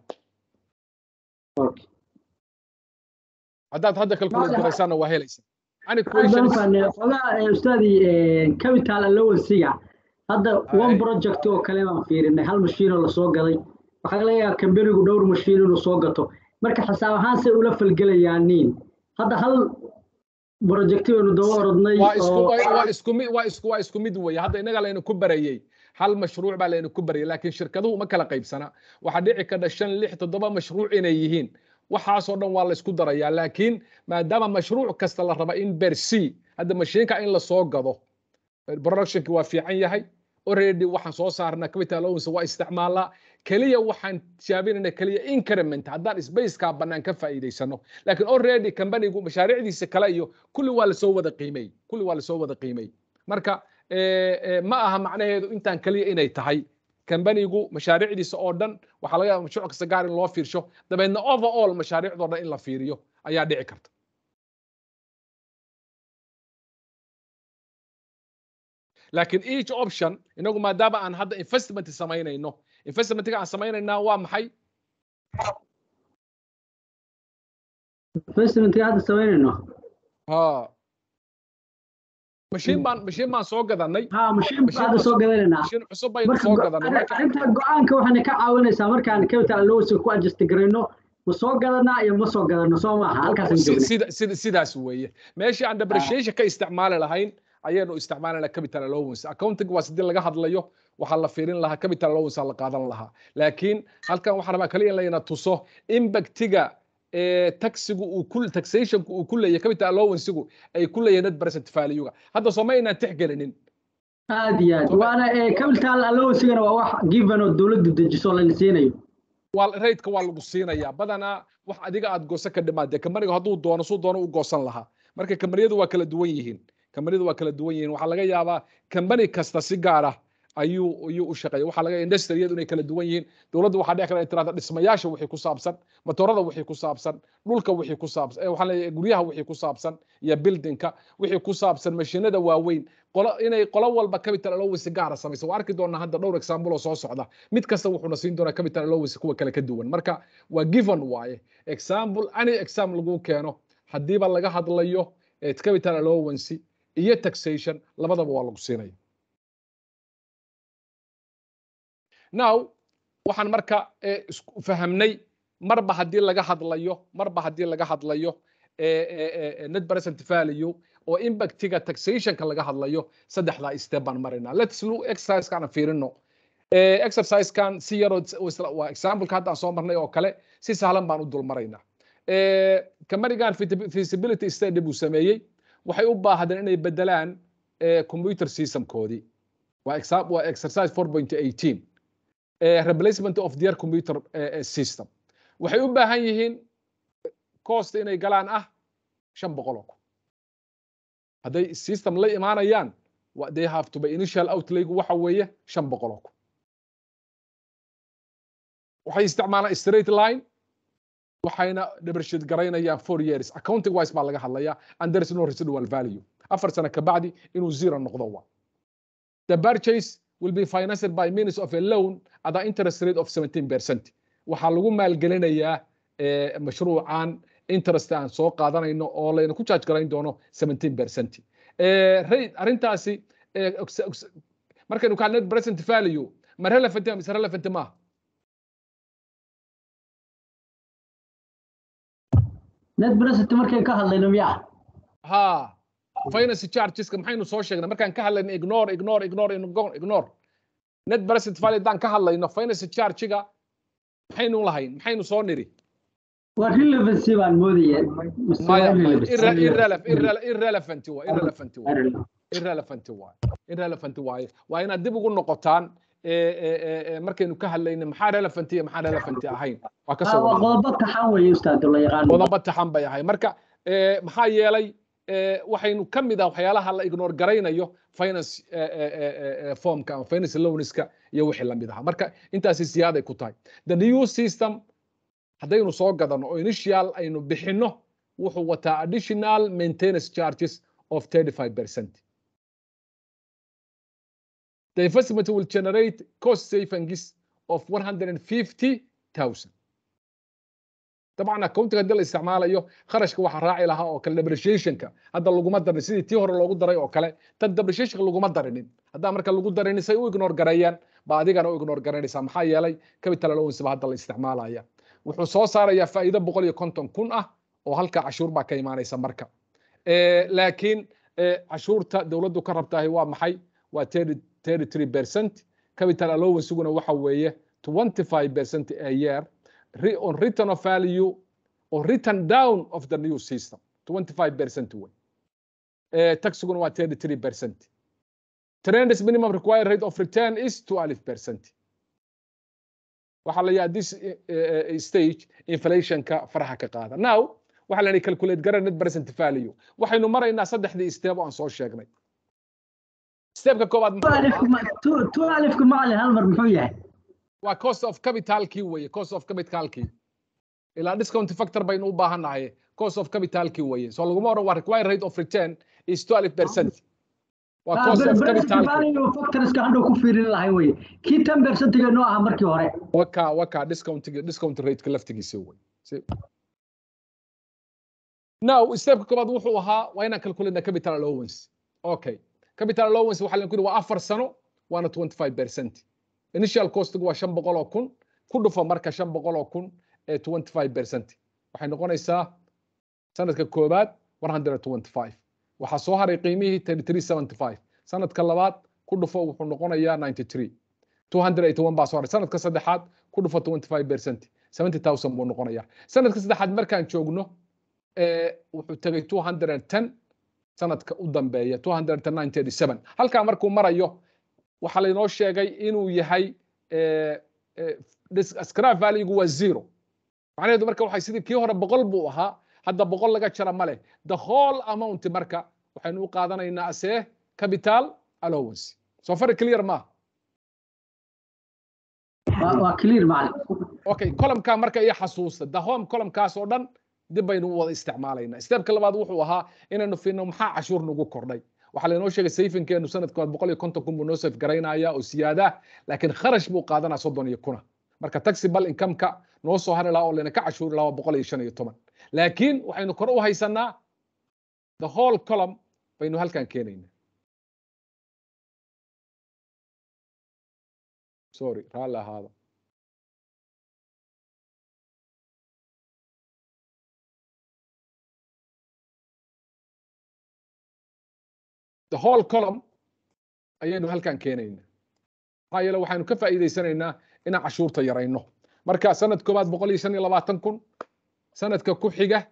haddaad hadda calculate garaysaana waa helaysa xogaa ustaadi capital allowansiga hadda one project oo kale baan fiirinay hal mashiinoo lasoo gaday waxaa laga yaabaa kambanigu dhowr mashiin inuu soo gato marka xisaab ahaan say ula falgelayaan niin hadda hal projecti baynu daba orodnay waa isku mid waa isku waa isku mid weeye hadda innaga laynu ku barayey hal mashruuc baa laynu ku barayay laakiin shirkaduhu ma kala qaybsana waxaa dhici kadha shan lix toddoba mashruuc inay yihiin waxaasoo dhan waa la isku darayaa laakiin maadaama mashruuc kasta la raba in berc hadda mashiinka in la soo gado productionki waa fiican yahay already waxaan soo saarnaa capital allowance waa isticmaalaa keliya waxaan tijaabinayna keliya increment haddaan spaceka bannaan ka faa'iidaysano laakiin already companigu mashaariicdiisa kale iyo kulli waa lasoo wada qiimey kulli waa lasoo wada qiimey marka ma aha macnaheedu intaan keliya inay tahay companigu mashaariicdiisa oo dhan waxaa laga yaaba mashruuc kasta gaar in loo fiirsho dabeedna overall mashaariicdoo dhan in la fiiriyo ayaa dhici karta laakiin each option inagu maadaama aan hadda investment samaynayno investmentga aan samaynaynaa waa maxay investmentga hadda samaynayno ha mashiin baan mashiin baan soo gadanay ha mashiin baan hadda soo gadanaynaa mashiin cusub baynu soo gadanay marka arrinta go-aanka waxayna ka caawinaysaa markaan capital allowance ku adjust garayno ma soo gadanaa iyo ma soo gadano soo maaha halkaas sida sida sidaas weeye meeshii aan depreciation ka isticmaali lahayn ayaynu isticmaalana capital allowance accounting waa sidii laga hadlayo waxaa la fiirin lahaa capital allowance la qaadan lahaa laakiin halkan waxaan rabaa kaliya in layna tuso impactiga taxigu uu ku taxationku uu ku leeyahay capital allowancegu ay ku leeyahay net present value-ga hadda sooma inaan tixgelinin aad iyo aad waana capital allowancegana waa wax given oo dowladdu dejiso la siinayo waa raydka waa lagu siinayaa badanaa wax adiga aad goosan ka dhimaad dee kamaniga hadduu doono suu doono u goosan lahaa marka kambaniyadu waa kala duwan yihiin kambaniyadu waa kala duwan yihiin waxaa laga yaabaa kambani kasta si gaar ah ayuu ayuu u shaqeeya waxaa laga industriyadu inay kala duwan yihiin dowladda waxaa dhici kara tirada dhismayaasha wixii ku saabsan motorada wixii ku saabsan dhulka wixii ku saabsan waxaa leeyahay guryaha wixii ku saabsan iyo buildingka wixii ku saabsan mashiinada waaweyn qolo inay qolo walba capital allowance gaara samayso waa arki doonaa hadda dhowr example oo soo socda mid kasta wuxuuna siin doonaa capital allowance kuwa kale ka duwan marka waa given waaye example any exam lagu keeno haddiiba laga hadlayo capital allowance iyo taxation labadaba waa lagu siinaya now waxaan marka fahamnay marba haddii laga hadlayo marba haddii laga hadlayo net present value oo impactiga taxationka laga hadlayo saddexdaa step baan maraynaa let's look exercisekaan fiirino exercisekan si yaroo waa exampleka hadda aan soo marnay oo kale si sahlan baan u dul maraynaa kamanigan feasibility study buu sameeyey waxay u baahdeen inay bedelaan computer systemkoodii waa waa exercise 4.18 replacement of their computer system waxay u baahan yihiin cost inay galaan ah shan boqol oo kun hadday system la imaanayaan they have to be initial outlaygu waxa weeye shan boqol oo kun waxay isticmaalaan straight line waxayna depreciate garaynayaan four years accounting wise baa laga hadlayaa and there is no residual value afar sano kabacdi inuu zero noqdo wa the purchase will be financed by means of a loan at an interest rate of 17%. waxaa lagu maalgelinayaa mashruucan interest aan soo qaadanayno oo layna ku charge garayn doono 17%. rate arrintaasi markaynu ka net present value ma relevant ma mise relevant ma net present markay ka hadlayno miyaa ha finance chargeska maxaynu soo sheegnay markaan ka hadlayno ignore ignore ignore ignore net present value daan ka hadlayno finance charge-ga maxaynu lahayn maxaynu soo niri waa relevancy baan moodaya irrelevant waa irrelevant waa irrelevant waa irrelevant waaye waa inaad dib ugu noqotaan markaynu ka hadlayno maxaa relevant iyo maxaa relevant ahayn waa ka soo qodobo taxan weeye ustaad la yaqaan qodobo taxan bay ahay marka maxaa yeelay waxaynu ka mid ah waxyaalaha la ignore garaynayo finance formka ama finance loanska iyo wixii la mid ahaa marka intaasi siyaaday ku tahay the new system haddaynu soo gadano oo initial aynu bixinno wuxuu wataa additional maintenance charges of 35 percent the investment will generate cost savings of 150,000 طبعا accounting hadii la isticmaalayo kharashka waxa raaci lahaa oo kale depreciationka hadda laguma darin sidii tii hore loogu daray oo kale tan depreciationka laguma darinin haddaa marka lagu darinin say u ignore gareeyaan ba adigana u ignore garanaysaa maxaa yeelay capital allowance ba hadda la isticmaalaya wuxuu soo saarayaa faa'iido boqol iyo konton kun ah oo halka cashuur baa ka imaanaysa marka laakiin cashuurta dowladdu ka rabtahay waa maxay waa 33 percent capital allowanceguna waxa weeye 25 percent a year on return of value or written down of the new system 25% way uh, taxiguna waa 33% trends minimum required rate of return is 12% waxaa la yahaa this uh, stage inflationka faraha ka qaada now waxaa la calculate gara net present value waxaynu maraynaa saddexdii step oo aan soo sheegnay stepka koowaad tu alifka macalin hal mar muxuu yahay waa cost of capitalkii weeye cost of capitalkii ilaa discount factor baynu u baahannahay cost of capitalkii weeye so laguma oran waa required rate of return is 12 percent waa cost of capitalkii factorska hadhow ku fiirin lahay weye kii 10 percentiga noo aha markii hore waka waka discountiga discount rateka laftigiisa wey now stepka koobaad wuxuu ahaa waa inaan calculate capital allowance okay capital allowance waxaa lagu yidhi waa afar sano waana 25 percent initial costigu waa shan boqol oo kun ku dhufo marka shan boqol oo kun ee 25 percent waxay noqonaysaa sanadka koobaad 125 waxaa soo haray qiimihii 3375 sanadka labaad ku dhufo wuxuu noqonayaa 93 281 baa soo haray sanadka saddexaad ku dhufo 25 percent 70000 buu noqonayaa sanadka saddexaad markaan joogno wuxuu tegay 210 sanadka u dambeeya 297 halkaa markuu marayo waxaa laynoo sheegay inuu yahay scrap valuegu waa zero macnaheedu marka waxay sidii kii hore boqol buu ahaa hadda boqol laga jara ma leh the whole amount marka waxaynu u qaadanaynaa asee capital allowance soo fari clear maaha waa clear macalin okay columnka marka iyo xasuusta the home columnkaas oo dhan dib baynu u wada isticmaalaynaa stepka labaad wuxuu ahaa inaynu fiirno maxaa cashuur nagu kordhay waxaa laynoo sheegay sayfinkeenu sanadkood boqol iyo konton kun buu noo sayf garaynaya oo siyaada laakiin kharash buu qaadanaa soddon iyo kuna marka taxibal incomeka noo soo hari lahaa oo layna ka cashuuri lahaa waa boqol iyo shan iyo toban laakiin waxaynu kor u haysanaa the whole column baynu halkan keenaynaa sorry raalli ahaada the whole column ayaynu halkan keenaynaa maxaa yeele waxaynu ka faa'iidaysanaynaa inaan cashuurta yarayno marka sanad koobaad boqol iyo shan iyo labaatan kun sanadka ku xiga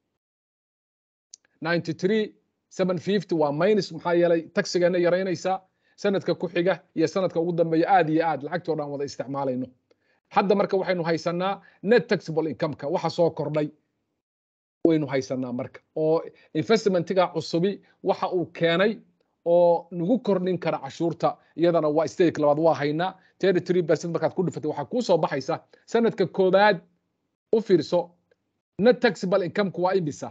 ninety three seven fifty waa minus maxaa yeelay taxigeena yaraynaysaa sanadka ku xiga iyo sanadka ugu dambeeya aad iyo aad lacagtoo dhan wada isticmaalayno hadda marka waxaynu haysanaa net taxable incomeka waxa soo kordhay waynu haysanaa marka oo investmentiga cusubi waxa uu keenay oo nagu kordhin kara cashuurta iyadana waa stake labaad waa haynaa thirty three percent markaad ku dhifatay waxaa kuu soo baxaysa sanadka koobaad u fiirso net taxable incomeku waa imisa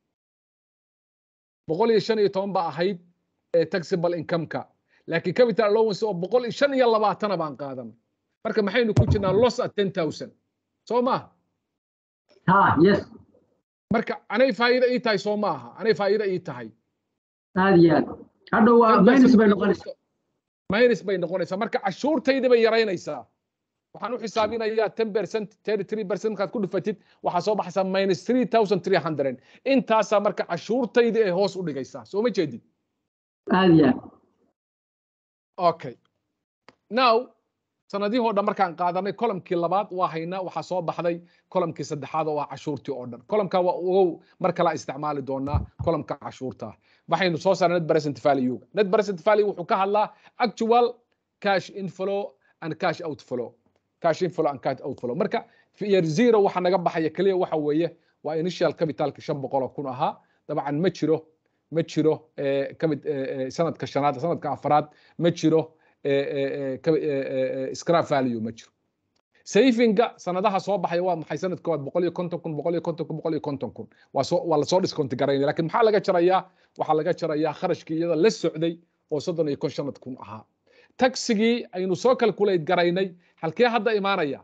boqol iyo shan iyo toban baa ahayd ee taxable incomeka laakiin capital allowance oo boqol iyo shan iyo labaatana baan qaadan marka maxaynu ku jirnaa loss at ten thousand soo maaha ha yes marka anay faa'iido ii tahay soo maaha anay faa'iido ii tahay aad iyo aad hadhow waa minus bay noqonaysaa minus bay noqonaysaa marka cashuurtaydi bay yaraynaysaa waxaan u xisaabinayaa ten percent thirty three percent markaad ku dhufatid waxaa soo baxaysaa minus three thousand three hundred intaasaa marka cashuurtaydi ay hoos u dhigaysaa soo ma jeedid aad iyo aad okay now sanadihoo dhan markaan qaadanay columkii labaad waa haynaa waxaa soo baxday columkii saddexaad oo ah cashuurtii oo dhan columka waa ogow mar kala isticmaali doonaa columka cashuurta waxaynu soo saarnay net present value net present value wuxuu ka hadlaa actual cash inflow and cash outflow cash inflow and cash outflow marka year zero waxa naga baxaya kaliya waxa weeye waa initial capitalka shan boqol oo kun ahaa dabcan ma jiro ma jiro sanadka shanaad sanadka afraad ma jiro scrap value ma jiro savinga sanadaha soo baxaya waa maxay sanadka koowaad boqol iyo konton kun boqol iyo konton kun boqol iyo konton kun waa soo waa lasoo discount garaynaya lakin maxaa laga jarayaa waxaa laga jarayaa kharashkii iyada la socday oo soddon iyo kon shanad kun ahaa taxigii aynu soo calculate garaynay halkee hadda imaanaya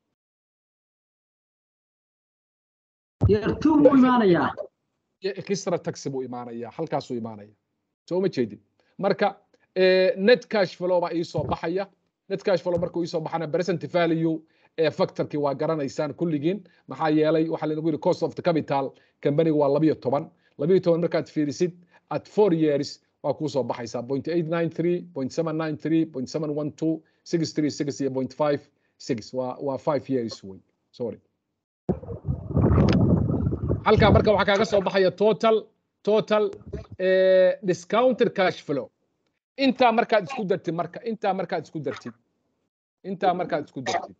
yartuu buu imaanayaa extra taxi buu imaanaya halkaasuu imaanaya soo ma jeedid marka net cash flow baa ii soo baxaya net cash flow markuu ii soo baxana present value ee factorkii waa garanaysaan kulligiin maxaa yeelay waxaa lanagu yidhi cost of the capital companiga waa labiyo toban labiyo toban markaad fiirisid at four years waa kuu soo baxaysaa point eight nine three point seven nine three point seven one two six three six iyo point five six waa waa five years wey sorry halkaa marka waxaa kaaga soo baxaya total total discounted cash flow intaa markaad isku dartid marka intaa markaad isku dartid intaa markaad isku dartid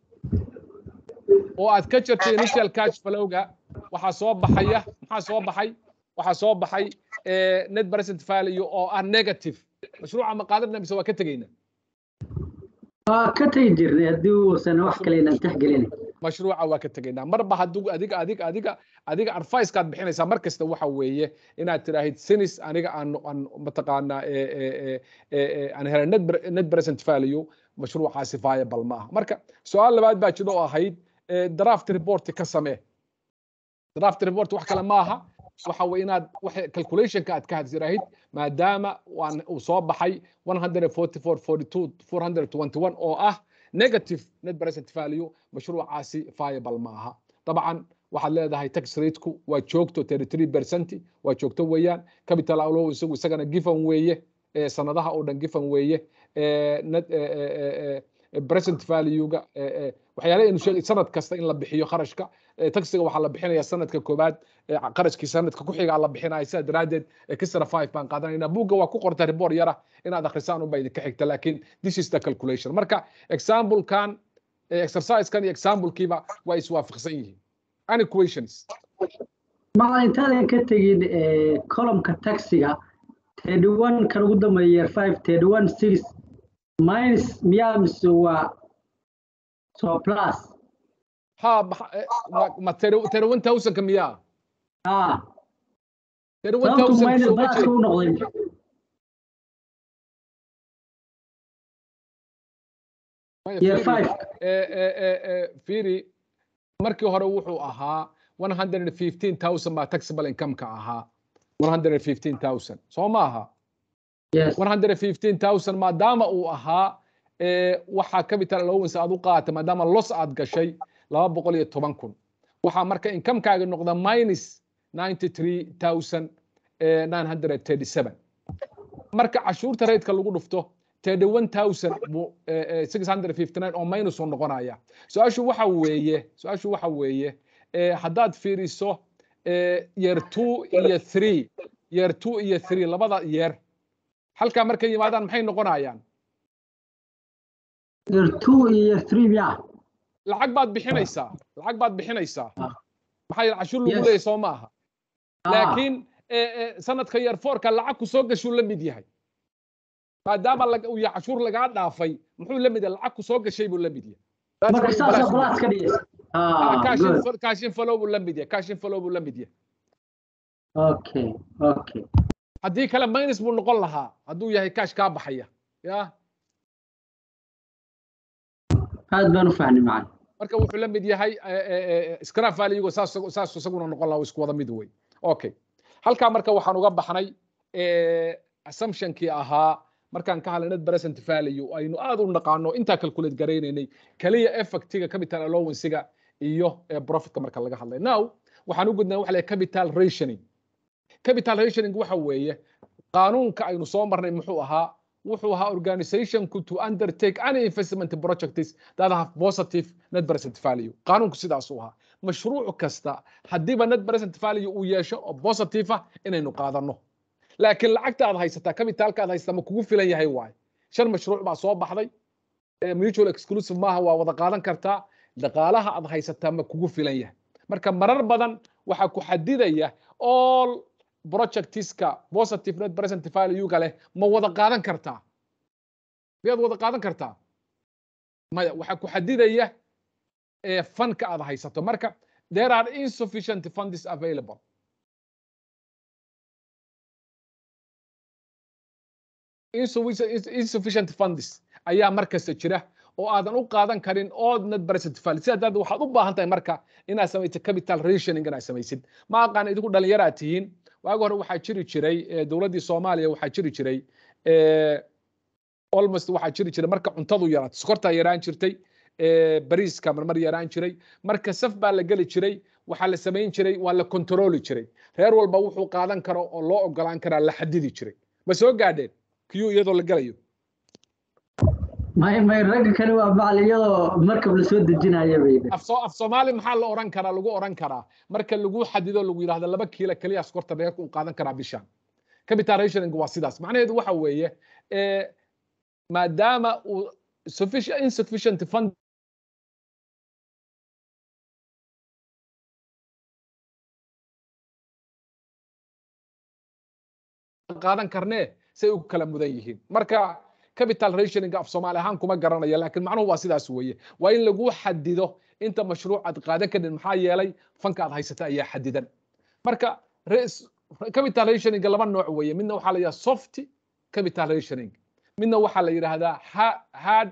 oo aad ka jirtay initial cash flowga waxaa soo baxaya maxaa soo baxay waxaa soo baxay net present value oo ah negative mashruuca ma qaadanna mise waa ka tegeyna waa ka tegi jirnay haddii uusan wax kale inaan tixgelin mashruuca waa ka tegaynaa marba hadduu adiga adiga adiga adiga advicekaad bixinaysaa mar kasta waxa weeye inaad tiraahid sinis aniga aan aan mataqaanaa aan helay net net present value mashruucaasi viable ma aha marka su-aal labaad baa jiro oo ahayd draft report ka samee draft report wax kale ma aha waxa weye inaad calculationka aad ka hadsiraahid maadaama waan uu soo baxay 144 oo ah negative net present value mashruucaasi viable ma aha dabcan waxaad leedahay tax rateku waa joogto 33 percent waa joogto weeyaan capital allow isagu isagana given weeye sanadaha oo dhan given weeye present value-ga waxyaale aynu sheegay sanad kasta in la bixiyo kharashka taxiga waxaa la bixinaya sanadka koobaad qarashkii sanadka ku xiga la bixinaya sidaa daraaddeed extra five baan qaadanayna buugga waa ku qorta report yara inaad akhrisaan unba idinka xigta laakiin this is the calculation marka examplekan exercisekan iyo examplekiiba waa iswaafaqsan yihiin any questions macalin intaadan ka tegin columnka taxiga thirty one kan ugu dambeeya year five thirty one six minus miyaa mise waa so plus ha ma thirty one thousandka miyaa ha thirty one sababtu minus thousand pluska u noqday year five fiiri markii hore wuxuu ahaa 115,000 baa taxable income-ka ahaa 115,000 soo ma aha yes 115,000 maadaama uu ahaa waxaa capital allowance aad u qaatay maadaama loss aad gashay 210,000 waxaa marka income-kaaga noqda minus 93,937 marka cashuurta raydka lagu dhufto 31,659 oo minus uu noqonaya su-aashu waxa weeye su-aashu waxa weeye haddaad fiiriso year two iyo three year two iyo three labada year halkaa markay yimaadaan maxay noqonayaan year two iyo year three miyaa lacag baad bixinaysaa lacag baad bixinaysaa Ah. maxaa yeele cashuur lagu Yes. leeyahay soo maaha Ah, laakiin sanadka year fourka lacag ku soo gashuu la mid yahay maadaama lag- uu yahay cashuur lagaa dhaafay muxuu la mid yahay lacag ku soo gashay buu la mid yahay That's marka what saasaa balance plus ka dhigaysa Ah, ah cash good info- cash inflow buu la mid yahay cash inflow buu la mid yahay okay okay haddii kale minus buu noqon lahaa hadduu yahay cash kaa baxaya ya aad baan u fahmay macalin marka wuxuu la mid yahay scrap value saas saas isaguna noqon lahaa isku wada mid wey okay halkaa marka waxaan uga baxnay eh, assumptionkii ahaa markaan ka hadlay net present value aynu aad u naqaano intaa calculate garaynaynay kaliya effectiga capital allowancega iyo eh, profitka marka laga hadlay now waxaan u gudnaa waxa la yidhaha capital rationing capital rationing waxa weeye qaanuunka aynu soo marnay muxuu ahaa wuxuu ahaa organizationku to undertake any investment projects that have positive net present value qaanuunku sidaasuu ahaa mashruuc kasta haddiiba net present value uu yeesho oo positive ah inaynu qaadano laakiin lacagta aad haysataa capitalka aad haysataa ma kugu filan yahay waaye shan mashruuc baa soo baxday Eh, mutual exclusive maaha waa wada qaadan kartaa dhaqaalaha aad haysataa ma kugu filan yahay marka marar badan waxaa ku xadidaya all projectiska positive net present value-ga leh ma wada qaadan kartaa miyaad wada qaadan kartaa maya waxaa ku xadidaya eh, fanka aad haysato marka there are insufficient funds available insufficient insufficient funds ayaa markasta jira oo aadan u qaadan karin ood net present value sidaa darteed waxaad u baahan tahay marka inaad samaysid capital rationing inaad samaysid ma aqaan idinku dhalinyaraad tihiin waagi hore waxaa jiri jiray eh, dowladdii soomaaliya waxaa jiri jiray eh, almost waxaa jiri jiray marka cuntadu yaraato sokortaa yaraan jirtay eh, bariiska marmar yaraan jiray marka saf baa la geli jiray waxaa la samayn jiray waa la kontrooli jiray reer walba wuxuu qaadan karo oo loo ogolaan karaa la xadidi jiray ma soo gaadheen kiyuu iyadoo la gelayo may may ragga kale waa macalin iyadoo markab la soo dejinaya bay af soo af soomaali maxaa la oran karaa lagu oran karaa marka lagu xadido lagu yidhahdo laba kiilo keliya sokorta reerka uu qaadan karaa bishan capital rationing waa sidaas macnaheedu waxa weeye eh, maadaama uu sufficient insufficient fund qaadan karnee say u kala mudan yihiin marka capital rationing af soomaali ahaan kuma garanayo laakiin macnuhu waa sidaas weeye waa in lagu xadido inta mashruuc aad qaadan karin maxaa yeelay fanka aad haysata ayaa xadidan marka res- capital rationing laba nooc weeye midna waxaa la yidhahdaa soft capital rationing midna waxaa la yidhaahdaa ha- hard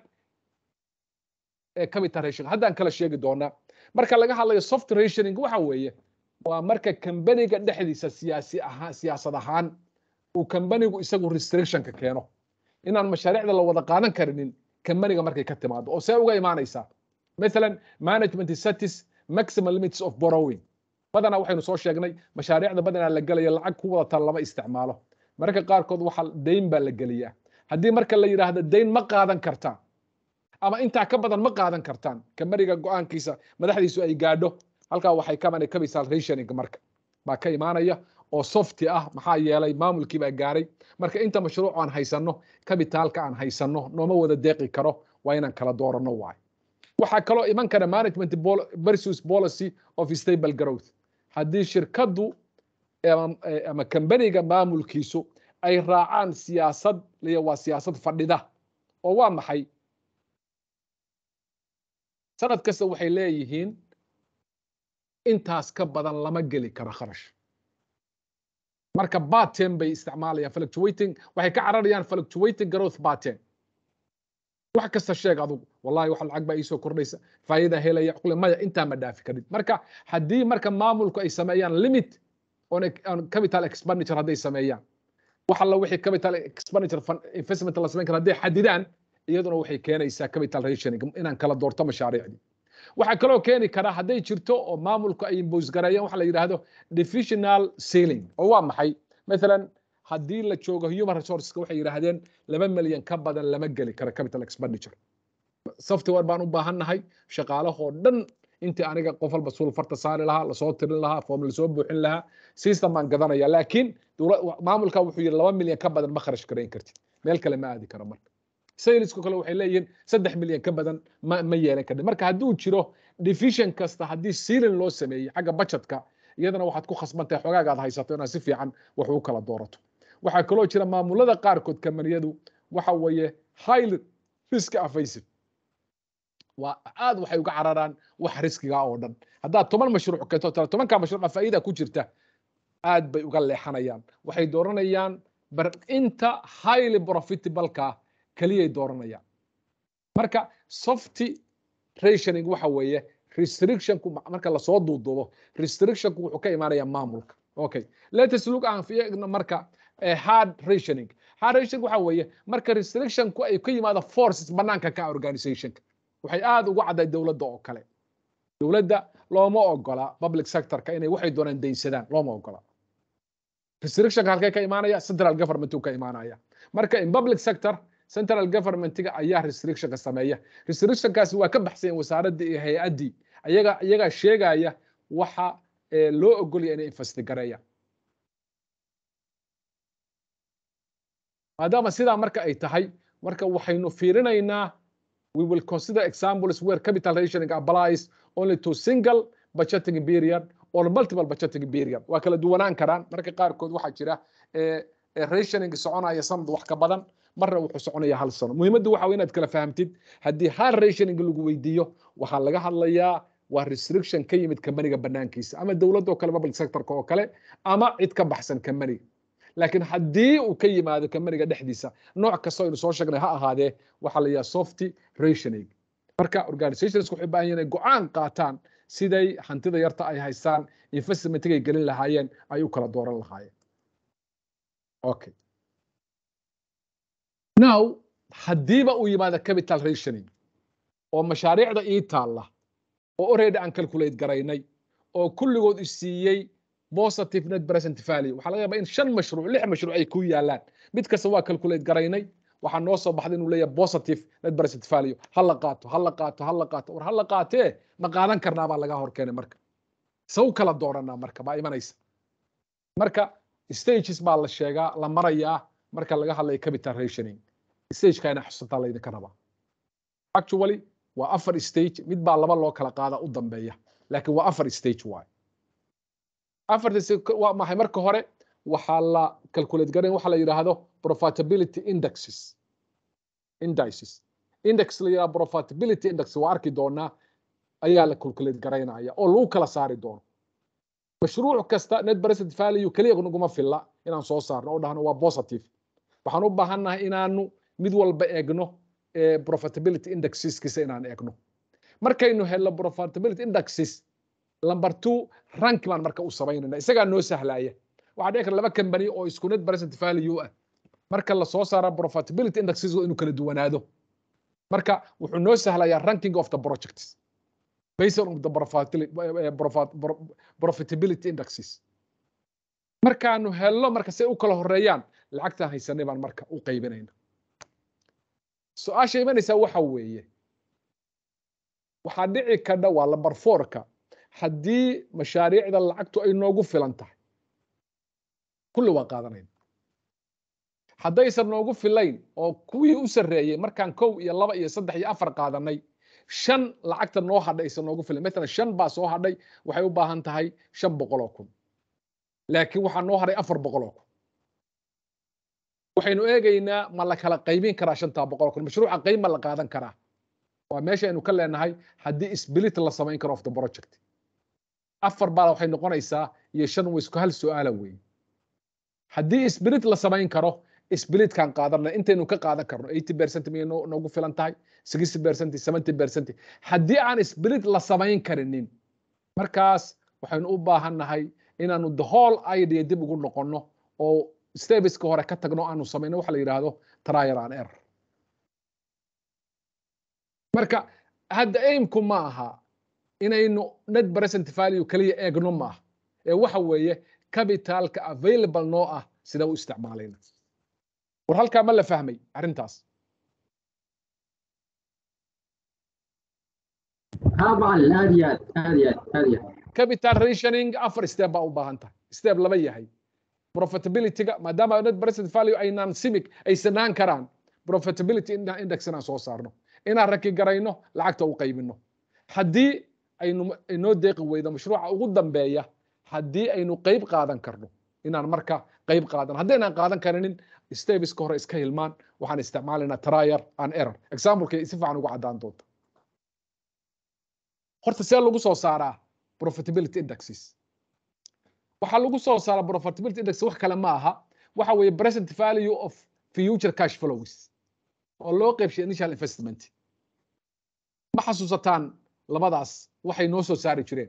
eh, capital rationing haddaan kala sheegi doonaa marka laga hadlayo soft rationing waxa weeye waa marka kambaniga dhexdiisa siyaasi ahaan siyaasad ahaan uu kambanigu isagu restrictionka keeno inaan mashaariicda la wada qaadan karinin kambaniga markay ka timaado oo see uga imaanaysaa مثلا management setis maximum limits of borrowing badanaa waxaynu soo sheegnay mashaariicda badanaa la gelaya lacag ku wadata lama isticmaalo mararka qaarkood waxa dayn baa la geliyaa haddii marka la yidhaahdo dayn ma qaadan kartaan ama intaa ka badan ma qaadan kartaan kambaniga go-aankiisa madaxdiisu ay gaadho halkaa waxay ka imanaya capital rationing marka baa ka imaanaya oo softi ah maxaa yeelay maamulkii baa gaaray marka inta mashruuc aan haysanno kabitaalka aan haysanno nooma wada deeqi karo waa inaan kala dooranno waayo waxaa kaloo iman kara management versus policy of stable growth haddii shirkaddu ama kambaniga maamulkiisu ay raacaan siyaasad liya waa siyaasad fadhida oo waa maxay sanad kasta waxay leeyihiin intaas ka badan lama geli karo kharash marka baten bay isticmaalayaan fluctuating waxay ka cararayaan fluctuating growth baten wax kasta sheeg adugu wallahi wax lacag baa iisoo kordhaysa faayida helaya qule maya intaa ma dhaafi karid marka haddii marka maamulku ay sameeyaan limit on capital expenditure hadday sameeyaan wax alla wixii capital expenditure investment la samayn kara hadday xadidaan iyaduna waxay keenaysaa capital rationing inaan kala doorto mashaariicdii waxaa kaloo keeni kara hadday jirto oo maamulku ay imbos gareeyaan waxa la yidhaahdo divisional ceiling oo waa maxay mathalan haddii la joogo human resourceska waxay yidhaahdeen laba milyan ka badan lama geli karo capital expenditure software baan u baahannahay shaqaalahoo dhan intii aniga qof walba suul farta saari lahaa lasoo tirin lahaa foom lasoo buuxin lahaa system baan gadanaya laakiin maamulka wuxuu yidhi laba milyan ka badan ma kharash garayn kartid meel kale ma aadi karo marka saylisku kale waxay leeyihiin saddex milyan ka badan ma ma yeelan karin marka hadduu jiro division kasta haddii sealing loo sameeyey xagga budgetka iyadana waxaad ku khasbantahay xogaaga aad haysato inaad si fiican wax u kala doorato waxaa kaloo jira maamulada qaarkood kamaniyadu waxa weeye high risk evasive waa aad waxay uga cararaan wax riskiga oo dhan haddaad toban mashruuc keento tala tobanka mashruuca faa'iida ku jirta aad bay uga leexanayaan waxay dooranayaan inta highly profitableka keliyay dooranayaan marka softy rationing waxa weeye restrictionku marka lasoo duuduubo restrictionku wuxuu ka imaanayaa maamulka okay latest look aan fiirno marka hard rationing hard rationing waxa weeye marka restrictionku ay ka yimaado forces banaanka ka organizationka waxay aad ugu cadday dowladda oo kale dowladda looma ogola public sectorka inay waxay doonaan daynsadaan looma ogola restrictionka halkee ka imaanaya central government uu ka imaanaya marka in public sector central governmentiga ayaa restrictionka sameeya restrictionkaasi waa ka baxsayen wasaaradda iyo hay-addii ayaga iyagaa sheegaya waxa loo ogolaya inay investigareeyaan maadaama sidaa marka ay tahay marka waxaynu fiirinaynaa we will consider examples where capital rationing applies only to single budgeting period or multiple budgeting period waa kala duwanaan karaan marka qaarkood waxaa jira rationing soconaya sanad wax ka badan marna wuxuu soconaya hal sano muhiimaddu waxa inaad kala fahamtid haddii hal rationing lagu weydiiyo waxaa laga hadlayaa waa restriction ka yimid kambaniga banaankiisa ama dowladda oo kale public sectorka oo kale ama cid ka baxsan kambaniga laakiin haddii uu ka yimaado kambaniga dhexdiisa nooc kasta aynu soo sheegnay ha ahaadee waxaa la yidhaha softy rationing marka organizations waxay baahan yihin inay go-aan qaataan siday hantida yarta ay haystaan investmentigay gelin lahaayeen ay u kala dooran lahaayeen okay now haddiiba uu yimaado capital rationing oo mashaariicda ii taalla oo already aan calculate garaynay oo kulligood isiiyey positive net present value waxaa laga yaabaa in shan mashruuc lix mashruuc ay ku yaalaan mid kasta waa calculate garaynay waxaa noo soo baxday inuu leeyahay positive net present value ha la qaato ha la qaato ha la qaato war ha la qaatee ma qaadan karnaa baa laga hor keenay marka saw kala dooranaa marka baa imanaysa marka stages baa la sheegaa la marayaa marka laga hadlayo capital rationing stageka ina xusataa laydinka rabaa actually waa afar stage mid baa laba loo kala qaadaa u dambeeya laakiin waa afar stage waay afarta waa maxay marka hore waxaa la calculate garan waxa la yidhaahdo profitability indexes indices index la yidhahdo profitability index waa arki doonaa ayaa la calculate garaynaya oo lagu kala saari doono mashruuc kasta net present value keliya naguma filla inaan soo saarno oo dhahno waa positive waxaan u baahannahay inaanu mid walba eegno profitability indexeskiisa inaan eegno markaynu helno profitability indexes number two rank baan marka u samaynayna isagaa noo sahlaya waxaa dhici kara laba company oo isku net present value ah marka la soo saara profitability indexes inuu kala duwanaado marka wuxuu noo sahlayaa ranking of the projects based on the profitability indexes markaanu helno marka say u kala horeeyaan lacagtaan haysanay baan marka u qaybinayna su-aasha imanaysaa waxa weeye waxaa dhici kadha waa lambar fourka haddii mashaariicda lacagtu ay noogu filan tahay kulli waa qaadanayna haddaysan noogu filayn oo kuwii u sarreeyey markaan kow iyo laba iyo saddex iyo afar qaadanay shan lacagta noo hadhay aysan noogu filan matalan shan baa soo hadhay waxay u baahan tahay shan boqol oo kun laakiin waxaa noo hadhay afar boqol oo kun waxaynu eegaynaa ma la kala qaybin karaa shantaa boqol oo kun mashruuca qayb ma la qaadan karaa waa meesha aynu ka leenahay haddii split la samayn karo of the project afar baa waxay noqonaysaa iyo shan way isku hal su-aala weeye haddii split la samayn karo splitkan qaadanna intaynu ka qaadan karno eighty percent miyay noogu filan tahay sixty percent seventy percent haddii aan split la samayn karinin markaas waxaynu u baahannahay inaanu the whole idea dib ugu noqonno oo stebiska hore ka tagno aanu samayno waxa la yidhaahdo trial and error marka hadda aimku ma aha inaynu net present value kaliya eegno ma aha ee waxa weeye capitalka available noo ah sida u isticmaalayna war halkaa ma la fahmay arrintaas ها معلم هذه هذه هذه capital rationing afar step baa u baahan tahay step laba yahay profitability-ga maadaama net present value aynaan simic aysanaan karaan profitability index inaan soo saarno inaan raki garayno lacagta u qaybino haddii aynu inoo deeqi weydo mashruuca ugu dambeeya haddii aynu qayb qaadan karno inaan marka qayb qaadan haddaynaan qaadan karinin stebiska hore iska hilmaan waxaan isticmaalaynaa trial and error examplekay si fiican ugu caddaan doonta horta see lagu soo saaraa profitability indexes waxaa lagu soo saaraa profitability index wax kale ma aha waxa weeye present value of future cash flows oo loo qaybshay initial investment ma xasuusataan labadaas waxay noo soo saari jireen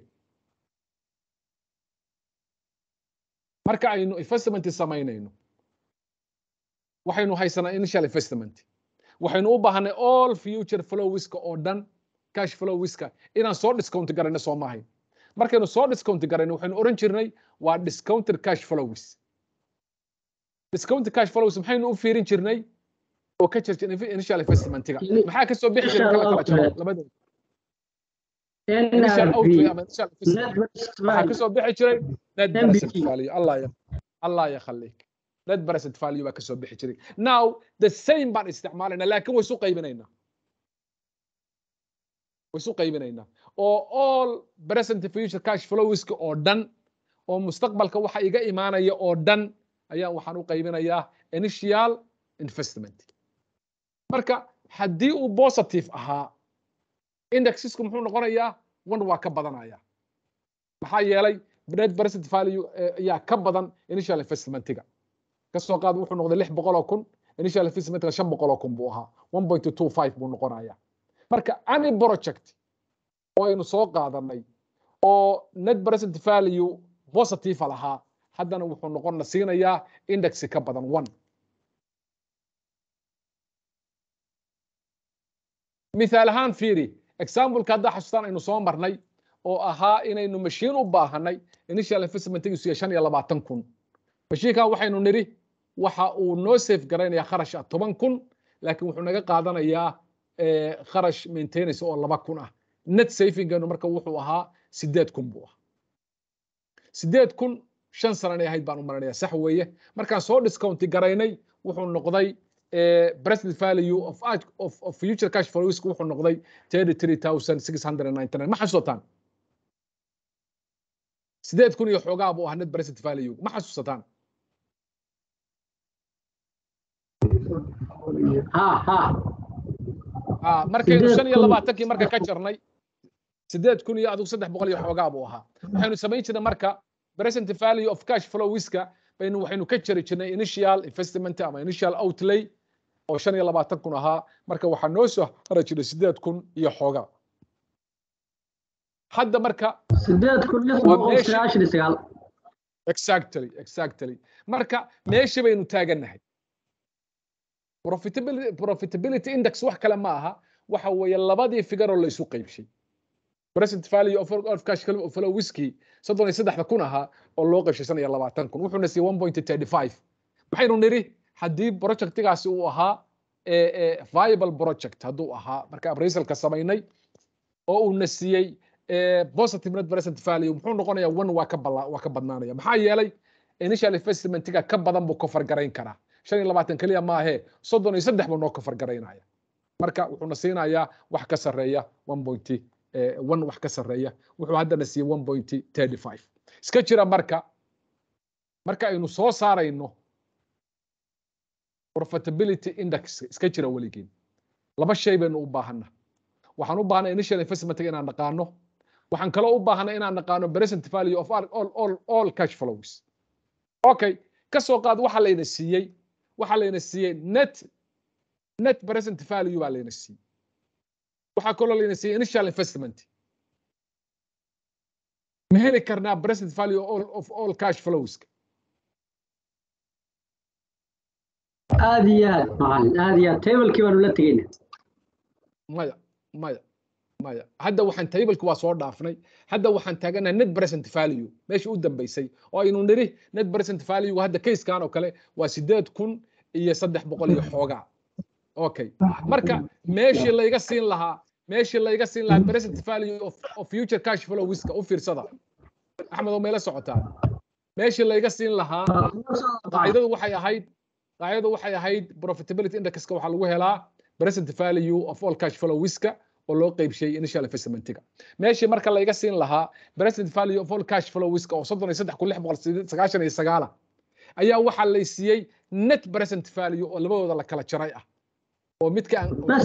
marka aynu investment samaynayno waxaynu haysanaa initial investment waxaynu u baahanay all future flowska oo dhan cash flowska inaan soo discount garayno soo maahayn markaynu soo discount garayno waxaynu oran jirnay waa discounted cash flows discounted cash flows maxaynu u fiirin jirnay oo ka jirta initial investmentiga maxaa ka soo bixi jiray kala kala jaro labadooda initial outlay ama initial investment waxaa ka soo bixi jiray net present value allah ya allah ya khaliik net present value baa ka soo bixi jiray now the same baan isticmaalayna laakiin way isu qaybinaynaa way isu qaybinaynaa oo all present future cash flowska oo dhan oo mustaqbalka waxa iga imaanaya oo dhan ayaa waxaan u qaybinayaa initial investment marka haddii uu positive ahaa indexesku muxuu noqonayaa one waa ka badanaya maxaa yeelay net present value ayaa ka badan initial investmentiga kasoo qaad wuxuu noqday lix boqol oo kun initial investmentiga shan boqol oo kun buu ahaa one point two five buu noqonaya marka any project oo aynu soo qaadanay oo net present value positive lahaa haddana wuxuu noqon siinayaa indexi ka badan one mithaal ahaan fiiri exampleka haddaa xasuustaan aynu soo marnay oo ahaa inaynu mashiin u baahanay initial investmentigiisu yahay shan iyo labaatan kun mashiinkan waxaynu nidhi waxa uu noo safe garaynayaa kharash ah toban kun laakiin wuxuu naga qaadanayaa kharash maintenance oo laba kun ah net savingeenu marka wuxuu ahaa sideed kun buu ahaa sideed kun shan sananay ahayd baan u maranaya sax weeye markaan soo discounti garaynay wuxuu noqday present value of, of, of future cash flows wuxuu noqday thirty three thousand six hundred and ninety nine ma xasuusataan sideed kun iyo xoogaa buu ahaa net present value ma xasuusataan ha ha markaynu shan iyo labaatankii marka ka jarnay sideed kun iyo adigu saddex boqol iyo xoogaa buu ahaa waxaynu samayn jirnay marka present value of cash flowska baynu waxaynu ka jari jirnay initial investment ama initial outlay oo shan iyo labaatan kun ahaa marka waxaa noo soo hara jiray sideed kun iyo xoogaa hadda marka sideed kun lix boqol sagaashan iyo sagaal exactly exactly marka meesha baynu taagannahay profitability profitability index wax kale ma aha waxa weeye labadii figure oo la isu qaybshay present value of, of cash flow whisky soddon iyo saddexda kun ahaa oo loo qaybshay shan iyo labaatan kun wuxuuna siiyey one point thirty five maxaynu nidhi haddii projectigaasi uu ahaa viable project hadduu ahaa marka appraisalka samaynay oo uuna siiyey positive net present value muxuu noqonayaa one waa ka bala waa ka badnaanaya maxaa yeelay initial investmentiga ka badan buu kofar garayn karaa shan iyo labaatan keliya maahee soddon iyo saddex buu noo kofar garaynaya marka wuxuuna siinayaa wax ka sarreeya one point one wax ka sarreeya wuxuu haddana siiyey one point thirty five iska jira marka marka aynu soo saarayno profitability index iska jira weligeen laba shay baynu u baahanna waxaan u baahnay initial investment inaan naqaano waxaan kaloo u baahnay inaan naqaano present value of all, all, all cash flows okay ka soo qaad waxa layna siiyey waxa layna siiyey net net present value baa layna siiyey waxaa kaloo layna siiyey initial investment ma heli karnaa present value of all, of all cash flows aad iyo aad macalin aad iyo aad tablekii baanu la tegeyna maya maya maya hadda waxaan tableki waa soo dhaafnay hadda waxaan taaganahay net present value meesha u dambeysay oo aynu nidhi net present value hadda kayskan oo kale waa sideed kun iyo saddex boqol iyo xoogaa okay marka meeshii layga siin lahaa meeshii layga siin lahaa present value of, of future cash flow wiska u fiirsada axmed oo meela socotaa meeshii layga siin lahaa qaacidadu waxay ahayd qaacidadu waxay ahayd profitability indexka waxaa lagu helaa present value of all cash flow wiska oo loo qaybshay initial investmentiga meeshii marka layga siin lahaa present value of all cash flow wiska oo soddon iyo saddex kun lix boqol sagaashan iyo sagaala ayaa waxaa lay siiyey net present value oo labadooda la kala jaray ah oo midka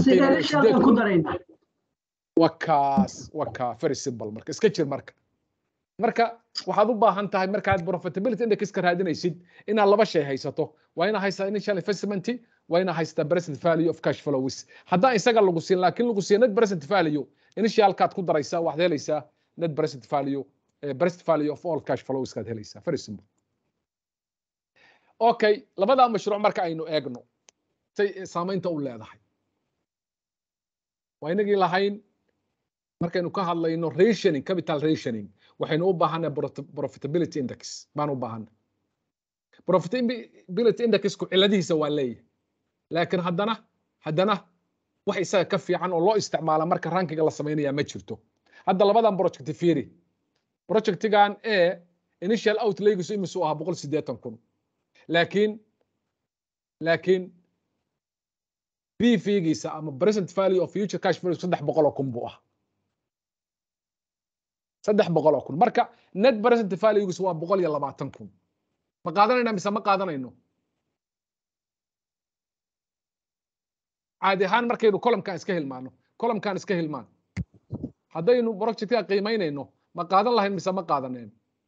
wakaas wakaa very simple marka iska jir marka marka waxaad u baahan tahay markaad profitability indexka raadinaysid inaad laba shay haysato waa inaa haystaa initial investment waa inaa haystaa present value of cash flows haddaan isaga lagu siin laakiin lagu siiya net present value initialkaad ku daraysaa waxaad helaysaa net present value present value of all cash flows kaad helaysaa very simple okay labadaa mashruuc marka aynu eegno say saamaynta u leedahay waa inagii lahayn markaynu ka hadlayno rationing capital rationing waxaynu u baahanay profitability index baan u baahanay profitability indexku ciladihiisa waa leeyahay laakiin haddana haddana wax isaga ka fiican oo loo isticmaala marka rankiga la samaynayaa ma jirto hadda labadan project fiiri projectigan e initial outlaygiisu imisu ahaa boqol siddeetan kun laakiin laakiin b figiisa ama present value of future cash flow saddex boqol oo kun buu ah saddex boqol oo kun marka net present valuegiisu waa boqol iyo labaatan kun ma qaadanayna mise ma qaadanayno caadi ahaan markaynu columkan iska hilmaano columkan iska hilmaan haddaynu projectka qiimaynayno ma qaadan lahayn mise ma qaadaneen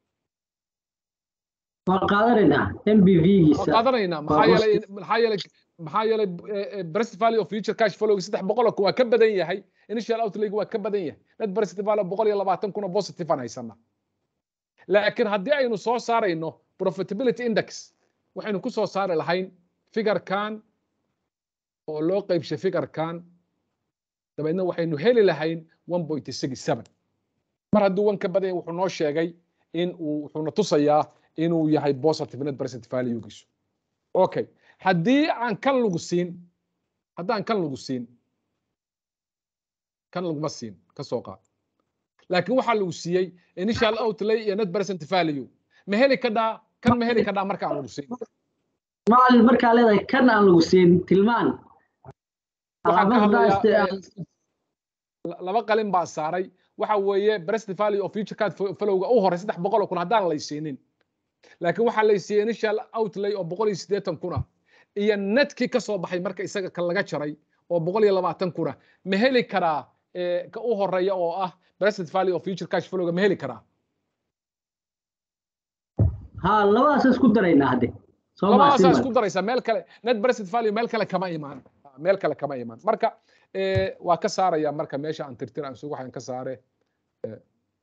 waa qaadanaynaa mbv-giisa waa qaadanaynaa maxaa yeelay maxaa yeelay maxaa yeelay present value of future cash flow saddex boqol oo kun waa ka badan yahay initial outlay waa ka badan yahay net present value boqol iyo labaatan kun oo positive aan haysanaa laakiin haddii aynu soo saarayno profitability index waxaynu ku soo saari lahayn figurekan oo loo qaybshay figurekan dabeedna waxaynu heli lahayn one point six seven mar hadduu wan ka badan yahay wuxuu noo sheegay in uu wuxuuna tusayaa inuu yahay positive net present valuegiisu okay haddii aan kan lagu siin haddaan kan lagu siin kan laguma siin ka soo qaad laakiin waxaa lagu siiyey initial outlay iyo net present value ma heli kadhaa kan ma heli kadhaa marka aan lagu siin macalin markaa leedahay kan aan lagu siin tilmaan waxaan ka hadlayaa laba qalin baa saaray waxa weeye present value of future card flowga u hore saddex boqol oo kun haddaan lay siinin laakiin waxaa lay siiyey initial outlay oo boqol iyo siddeetan kuna iyo netkii ka soo baxay marka isaga kan laga jaray oo boqol iyo labaatan kuna ma heli karaa ka u horeeya oo ah present value of future cash flowga ma heli karaa ha labadaas isku daraynaa hadde labadaasaa isku daraysaa meel kale net present value meel kale kama imaan meel kale kama imaan marka waa ka saaraya marka meesha aan tirtir aan sugu waxaan ka saare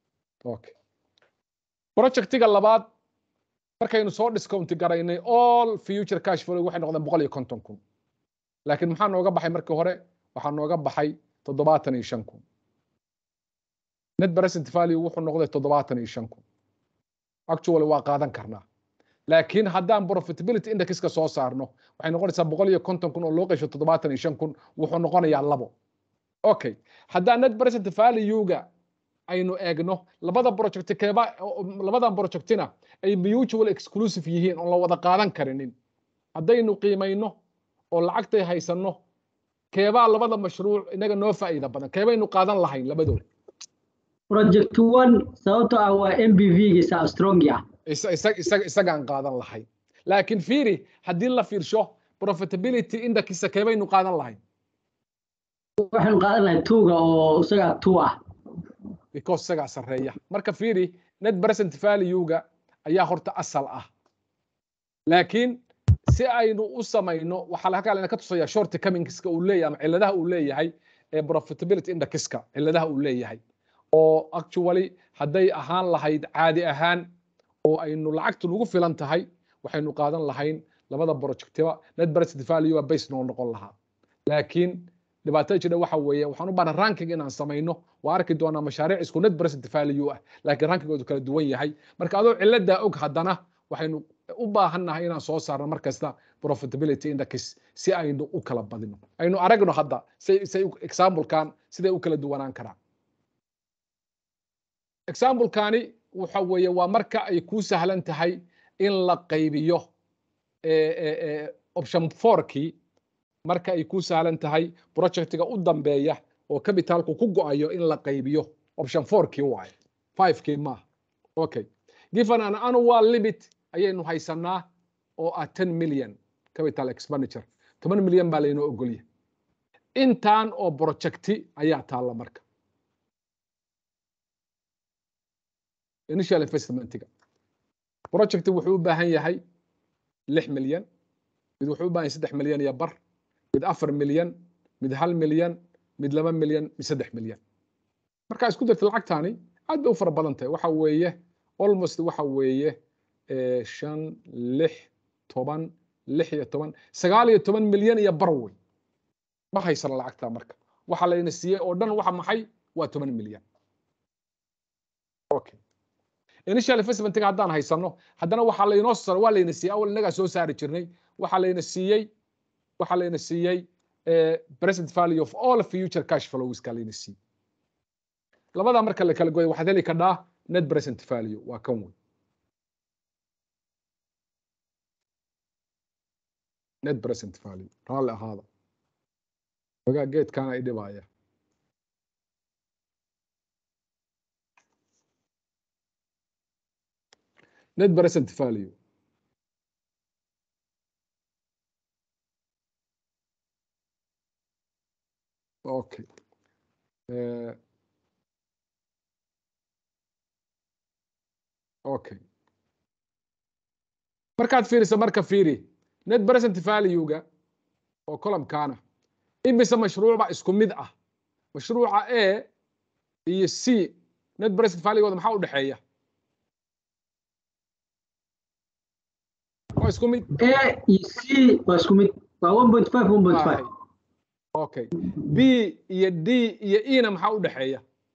okay projectiga labaad markaynu soo discounti garaynay all future cash flow waxay noqdeen boqol iyo konton kun laakiin maxaa nooga baxay markii hore waxaa nooga baxay toddobaatan iyo shan kun net present value wuxuu noqday toddobaatan iyo shan kun actually waa qaadan karnaa laakiin haddaan profitability indexka soo saarno waxay noqonaysaa boqol iyo konton kun oo loo qeysho toddobaatan iyo shan kun wuxuu noqonayaa labo okay haddaan net present value-ga aynu eegno labada project keeba labadan projectina ay mutual exclusive yihiin oon la wada qaadan karinin haddaynu qiimayno oo lacagtay haysanno keebaa labada mashruuc inaga noo faa'iida badan keebaynu qaadan lahayn labadooda project one sababtoo ah waa m b v-giisa strong ah isagaan qaadan lahayn laakiin fiiri haddii la fiirsho profitability indexisa keebaynu qaadan lahayn waxaynu qaadan lahayn tuuga oo isagaa two ah because isagaa sarreeya marka fiiri net present value-ga ayaa horta asal ah laakiin si aynu u samayno waxaa halkaa layna ka tusaya short comingska uu leeyahay ama cilladaha uu leeyahay ee profitability indexka cilladaha uu leeyahay oo actually hadday ahaan lahayd caadi ahaan oo aynu lacagtu nagu filan tahay waxaynu qaadan lahayn labada projectiba net present value base noo noqon lahaa laakiin dhibaatada jira waxa weeye waxaan u baahnaa ranking inaan samayno waa arki doonaa mashaariic isku net present value ah laakiin rankingoodu kala duwan yahay marka adoo ciladaa og haddana waxaynu u baahannahay inaan soo saarno markasta profitability index si aynu u kala badino aynu aragno hadda say say examplekan siday u kala duwanaan karaan examplekani waxa weeye waa marka ay ku sahlan tahay in la qaybiyo option fourkii marka ay ku sahlan tahay projectiga u dambeeya oo capitalku ku go'ayo in la qaybiyo option fourkii waaye fivekii maaha okay given an annual limit ayaynu haysanaa oo ah ten million capital expenditure toban milyan baa laynoo ogolya intaan oo projecti ayaa taalla marka initial investmentiga project wuxuu u baahan yahay lix milyan mid wuxuu u baahan yahay saddex milyan iyo bar mid afar milyan mid hal milyan mid laba milyan mid saddex milyan markaa isku darta lacagtaani aad bay u fara badan tahay waxa weeye almost waxa weeye shan lix toban lix iyo toban sagaal iyo toban milyan iyo bar wey ma haysana lacagtaa marka waxa layna siiyey oo dhan waxa maxay waa toban milyan okay initial investmentiga haddaan haysano haddana waxaa laynoo sar waa layna siiyey awal innagaa soo saari jirnay waxaa layna siiyey waxaa layna siiyey present value of all future cash flowska layna siiyey labadaa marka la kala goyo waxaad heli kadhaa net present value waa kan wey net present value raalli ahaada ogaa geedkaana i dhibaya net present value okay uh, okay markaad fiiriso marka fiiri net present value-ga oo columkaana imise mashruucba isku mid ah mashruuca a iyo c net present value-gooda maxaa u dhexeeya waa isku mid a iyo c waa isku mid waa one point five one point five okay b iyo d iyo e na maxaa u dhexeeya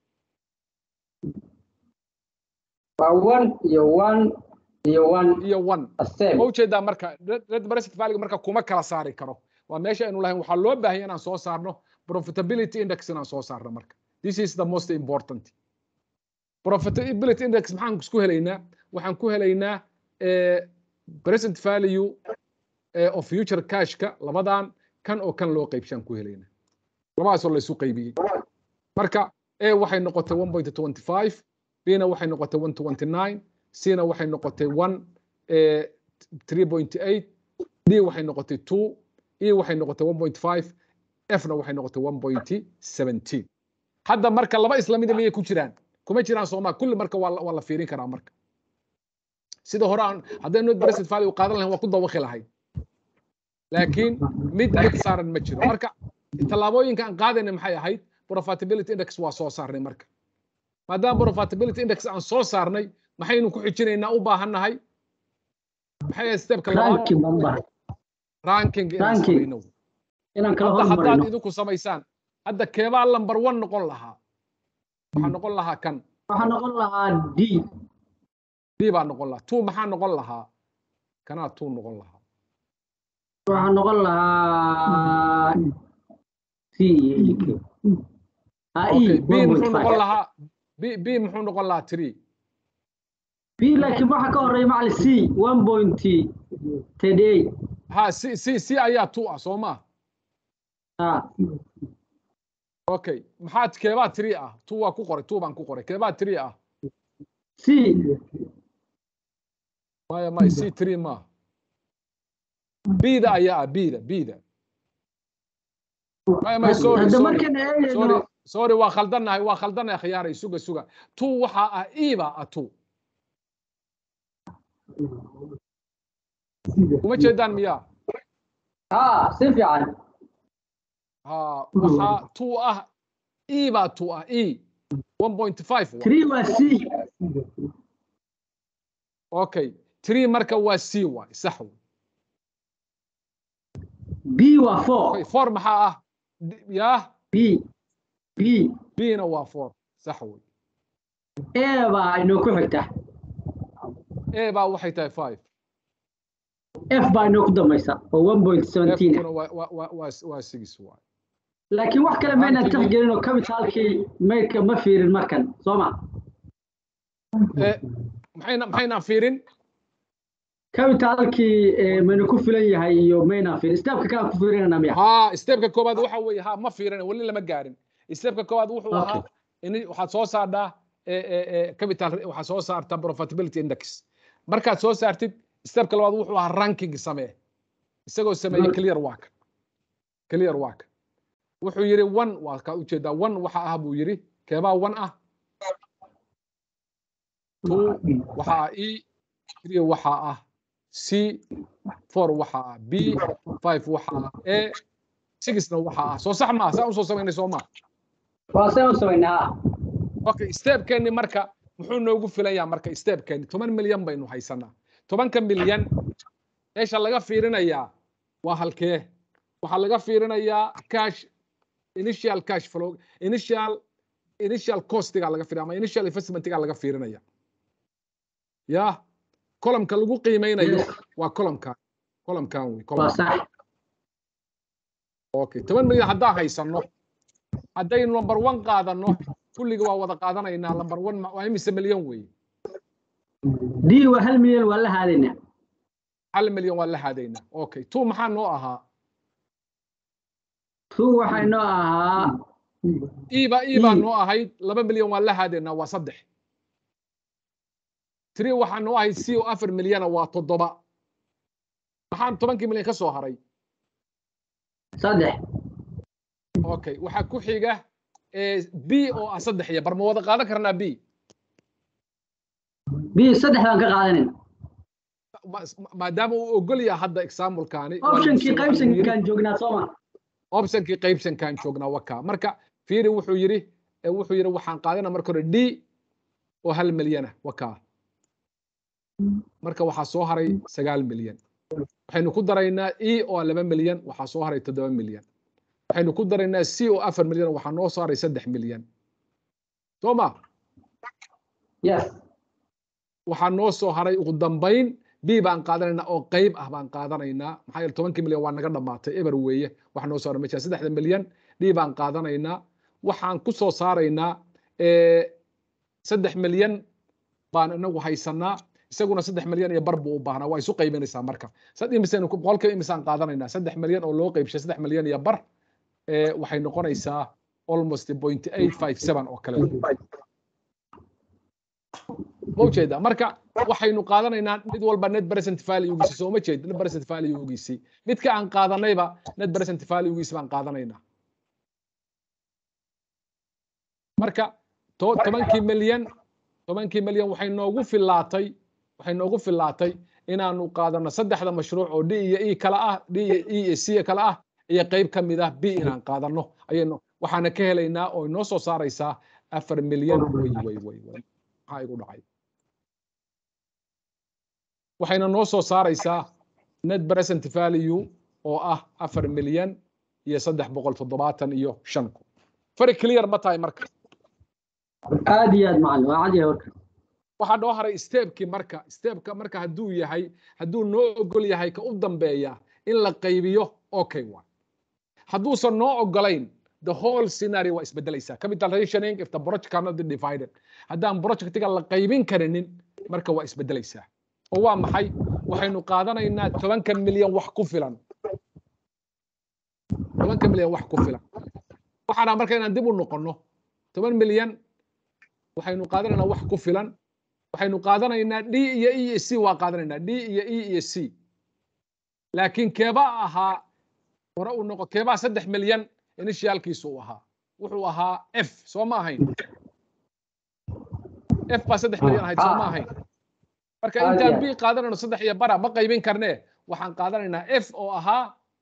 waa one iyo one iyo one iyo one ma ujeedaa marka net present value marka kuma kala saari karo waa meesha aynu lahayn waxaa loo baahanya inaan soo saarno profitability index inaan soo saarno marka this is the most important profitability index maxaan isku helaynaa waxaan ku helaynaa present value of future cashka labadan kan oo kan loo qaybshaan ku helaynaa labadaasoo laysu qaybiyey marka a waxay noqotay one point twenty five b na waxay noqotay one twenty nine c na waxay noqotay one three point eight d waxay noqotay two e waxay noqotay one point five f na waxay noqotay one point seventeen hadda marka laba islamida miyay ku jiraan kuma jiraan sooma kulli marka waa waa la fiirin karaa marka sida hore aan haddaynu net present value qaadan lahayn waa ku dawaqi lahayn laakiin mid mid saaran ma jiro marka tallaabooyinka aan qaadayna maxay ahayd profitability index waa soo saarnay marka maadaama profitability index aan soo saarnay maxaynu ku xijinaynaa u baahannahay maxay ahayd stepka labaad ranking baan u baahay ranking inaan Ranking. samayno inaan kala hadda haddaad hormarino idinku samaysaan hadda keebaa lambar one noqon lahaa waxaa noqon lahaa kan waxaa noqon lahaa d b baa noqon lahaa two maxaa noqon lahaa kanaa two noqon lahaa waxaa noqon lahaa c iyo e k ha e okay b one muxuu point noqon five lahaa b b muxuu noqon lahaa three b laakiin waxaa ka horeeya macali c one point thirty eight ha c c c ayaa two ah soo maa ha okay maxaa keebaa three ah two waa ku qoray two baan ku qoray keebaa three ah c maya maya c three maaha bda ayaa ah bda bda maya maya sorry hadda sorry markaan sorry eegayno sorry waa khaldannahay waa khaldannahay khiyaaray suga suga two waxaa ah e baa ah two kuma jeedaan miyaa ha si fiican ha waxaa two ah e baa two ah e one point five three waa c okay three marka waa c waay sax wey b waa four okay four maxaa ah D- yaa b b bna waa four sax wey a baa inoo ku xigta a baa waxay tahay five f baa inoo ku dambaysa oo one point seventeen F-kuna waa waa waa waa waa six waay laakiin wax kale maynaan tixgelin oo capitalkii maydka ma fiirin markan soo ma Eh, maxayna maxaynaan fiirin capitalkii eh, mayna ku filan yahay iyo maynaan fiirin stepka kalaan ku fiirinana miya ها ستيبك كوباد waxa weeye ha ma fiirin wali lama gaarin ستيبك كوباد wuxuu Okay. ahaa in waxaad soo saartaa capital waxaad soo saartaa profitability index markaad soo saartid stepka labaad wuxuu ahaa ranking samee isagoo sameeyey clear work clear work wuxuu yiri one waa ka ujeedaa one waxa ah buu yiri keebaa one ah two waxa ah e three waxa ah c four waxa ah b five waxa ah a sixna waxa ah soo sax maaha saa usoo samaynay soo maaha waa saan u samaynaa okay stepkeeni marka muxuu noogu filayaa marka stepkeeni toban milyan baynu haysanaa tobanka milyan meesha laga fiirinayaa waa halkee waxaa laga fiirinayaa cash initial cash flow initial initial costiga laga fiirinaya ama initial investmentiga laga fiirinaya ya columnka lagu qiimeynayo Yes. waa columnkan columnkan wey waa column sax okay toban milyan haddaan haysano haddaynu number one qaadano kulliga waa wada qaadanaynaa number one ma- waa imise milyan weeye d waa hal milyan waa la haadaynaa hal milyan waa la haadaynaa okay two maxaa noo ahaa two waxaa inoo ahaa iba ibaa E. noo ahayd laba milyan waa la haadaynaa waa saddex three waxaa noo ahayd c oo afar milyana waa toddoba maxaan tobankii milyan ka soo haray saddex okay waxaa ku xiga eh, b oo ah saddex iyo bar ma wada qaadan karnaa b b saddex baan ka qaadanayna Ma- maadaama uu ogol yahay hadda examplekaani waa optionkii lagu soo yiri. qaybsankaan joognaa soo ma optionkii qaybsankaan joognaa wakaa marka fiiri wuxuu yiri eh, wuxuu yiri waxaan qaadanaa marka hore d oo hal milyana wakaa marka waxaa soo haray sagaal milyan waxaynu ku daraynaa e oo laba milyan waxaa soo haray toddoba milyan waxaynu ku daraynaa c oo afar milyan waxaa noo soo haray saddex milyan soo ma yes waxaa noo soo haray ugu dambayn b baan qaadanaynaa oo qayb ah baan qaadanaynaa maxaa yeele tobankii milyan waa naga dhammaatay eber weeye waxa noo soo haray meesha saddexda milyan d baan qaadanaynaa waxaan ku soo saaraynaa eh, saddex milyan baan inagu haysanaa isaguna saddex milyan iyo bar buu u baahnaa waa isu qaybinaysaa marka sad imisaynu ku- boqolkiiba imisaan qaadanaynaa saddex milyan oo loo qaybshay saddex milyan iyo bar eh, waxay noqonaysaa almost point eight five seven oo kale ma ujeedaa marka waxaynu qaadanaynaa mid walba net present valuegiisi soo ma jeed net present valuegiisi midka aan qaadanayba net present valuegiisi baan qaadanaynaa marka to- tobankii milyan tobankii milyan waxay noogu filaatay waxay noogu filaatay inaanu qaadano saddexda mashruuc oo d iyo e kala ah d iyo e iyo c kala ah iyo qayb ka mid ah b inaan qaadano ayaynu waxaana ka helaynaa oo inoo soo saaraysaa afar milyan way way way way maxaa igu dhacay waxayna noo soo saaraysaa net present value oo ah afar milyan iyo saddex boqol toddobaatan iyo shan kun fari clear ma tahay marka aad iyo aad macallin waa cad yahay warka waxaa noo haray stepkii marka stepka marka hadduu yahay hadduu noo ogol yahay ka u dambeeya in la qaybiyo okay wa hadduusan noo ogolayn the whole scenario waa isbedelaysaa capital rationing if the project cannot be divided haddaan projectiga la qaybin karinin marka waa isbedelaysaa oo waa maxay waxaynu qaadanaynaa tobanka milyan wax ku filan tobanka milyan wax ku filan waxaana marka inaan dib u noqonno toban milyan waxaynu qaadanaynaa wax ku filan waxaynu qaadanaynaa d iyo e iyo c waa qaadanaynaa d iyo e iyo c laakiin keebaa ahaa hore uu noqo keebaa saddex milyan initialkiisu uu ahaa wuxuu ahaa f soo ma ahayn f baa saddex milyan ahayd soo ma ahayn marka intaan b qaadanayno saddex iyo bara ma qaybin karnee waxaan qaadanaynaa f oo ahaa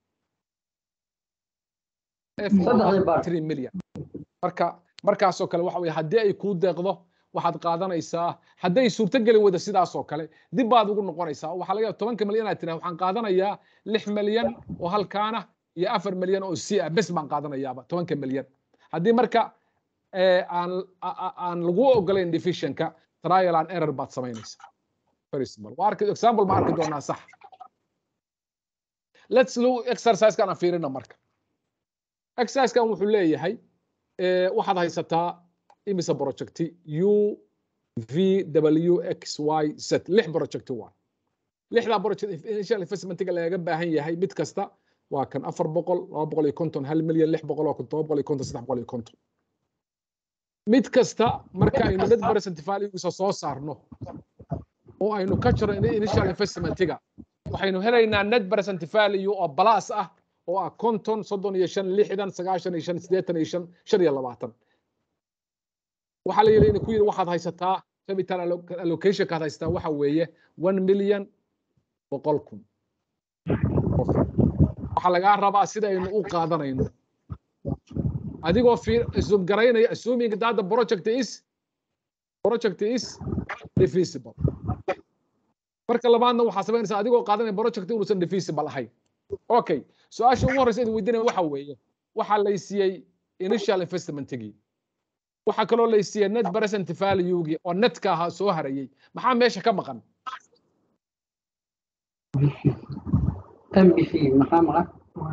f oo ahaa three million marka markaasoo kale waxa weye haddii ay kuu deeqdo waxaad qaadanaysaa hadday suurtogeli wada sidaasoo kale dib baad ugu noqonaysaa waxaa laga yaaba tobanka milyan aad tiraa waxaan qaadanayaa lix milyan oo halkaana iyo afar milyan oo c ah bes baan qaadanayaaba tobanka milyan haddii marka aan aan lagu ogolayn divisionka trial and error baad samaynaysaa very simple waa arki example ma arki doonaa sax let's look exercise-kan aan fiirina marka exercise-kan wuxuu leeyahay waxaad haysataa imise projecti u v w x y z lix projecti waa lixdaa project initial investmentiga lagaga baahan yahay mid kasta waa kan afar boqol laba boqol iyo konton hal milyan lix boqol oo todoba boqol iyo konton saddex boqol iyo konton mid kasta marka aynu net present valuegiisa soo saarno oo aynu ka jiro initial investmentiga waxaynu helaynaa net present value oo balas ah oo ah konton soddon iyo shan lixdan sagaashan iyo shan siddeetan iyo shan shan iyo labaatan waxaa la yidhi ku yidhi waxaad haysataa capital allocationkaad haysataa waxa weeye one million boqol kun waxaa lagaa rabaa sida aynu u qaadanayno adigoo assume garaynaya assuming that the project is project is divisible marka labaadna waxaa samaynaysaa adigoo qaadanaya project inuusan divisible ahayn okay su-aasha ugu horreysa idin weydiinaya waxa weeye waxaa laysiiyey initial investmentigii waxaa kaloo laysiiyey net present valuegii oo netka ahaa soo harayey maxaa meesha ka maqan mbc maxaa maqan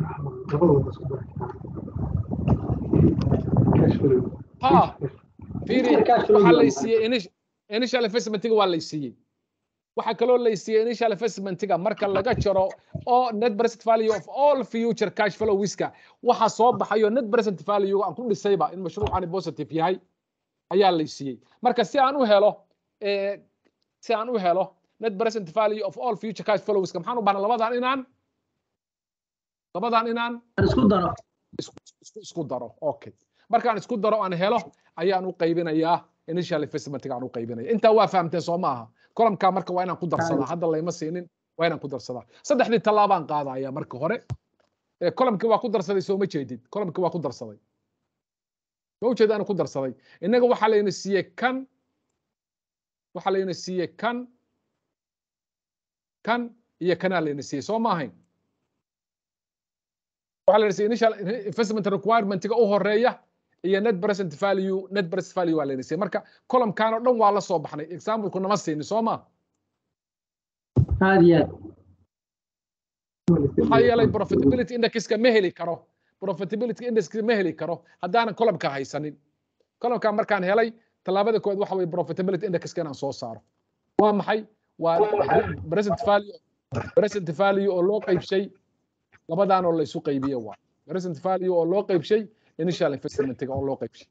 ha fiiri waxaa laysiiyey initial investmentiga waa laysiiyey waxaa kaloo laysiiyey initial investmentiga marka laga jaro oo net present value of all future cash flowiska waxa soo baxayo net present value aan ku dhisayba in mashruucani positive yahay ayaa laysiiyey marka si aan u helo si aan u helo net present value of all future cash flowiska maxaan u bahnaa labadan inaan labadan inaan isku daro isku daro okay markaan isku daro aan helo ayaan u qaybinayaa initial investmentiga aan u qaybinaya intaa waa fahamteen soo maaha columkaa marka waa inaan ku darsadaa hadda layma siinin waa inaan ku darsadaa saddexdii tallaabaan qaadaya marka hore columkii waa ku darsaday soo ma jeedid columkii waa ku darsaday ma ujeeda inaan ku darsaday innaga waxaa layna siiyey kan waxaa layna siiyey kan kan iyo kanaa layna siiyey soo ma ahayn waxaa layna siiyey initial investment requirementiga u horeeya iyo net present value net present value waa layna siiyey marka columkan oo dhan waa la soo baxnay exampleku nama siinin soo ma aad iyo aad maxaa yeelay profitability indexka ma heli karo profitability indexka ma heli karo haddaanan columka haysanin columka markaan helay tallaabada koowaad waxa weye profitability indexka inaan soo saaro waa maxay waa present value present value oo loo qaybshay labadan oo la isu qaybiye waa present value oo loo qaybshay initial investmentiga oo loo qaybshay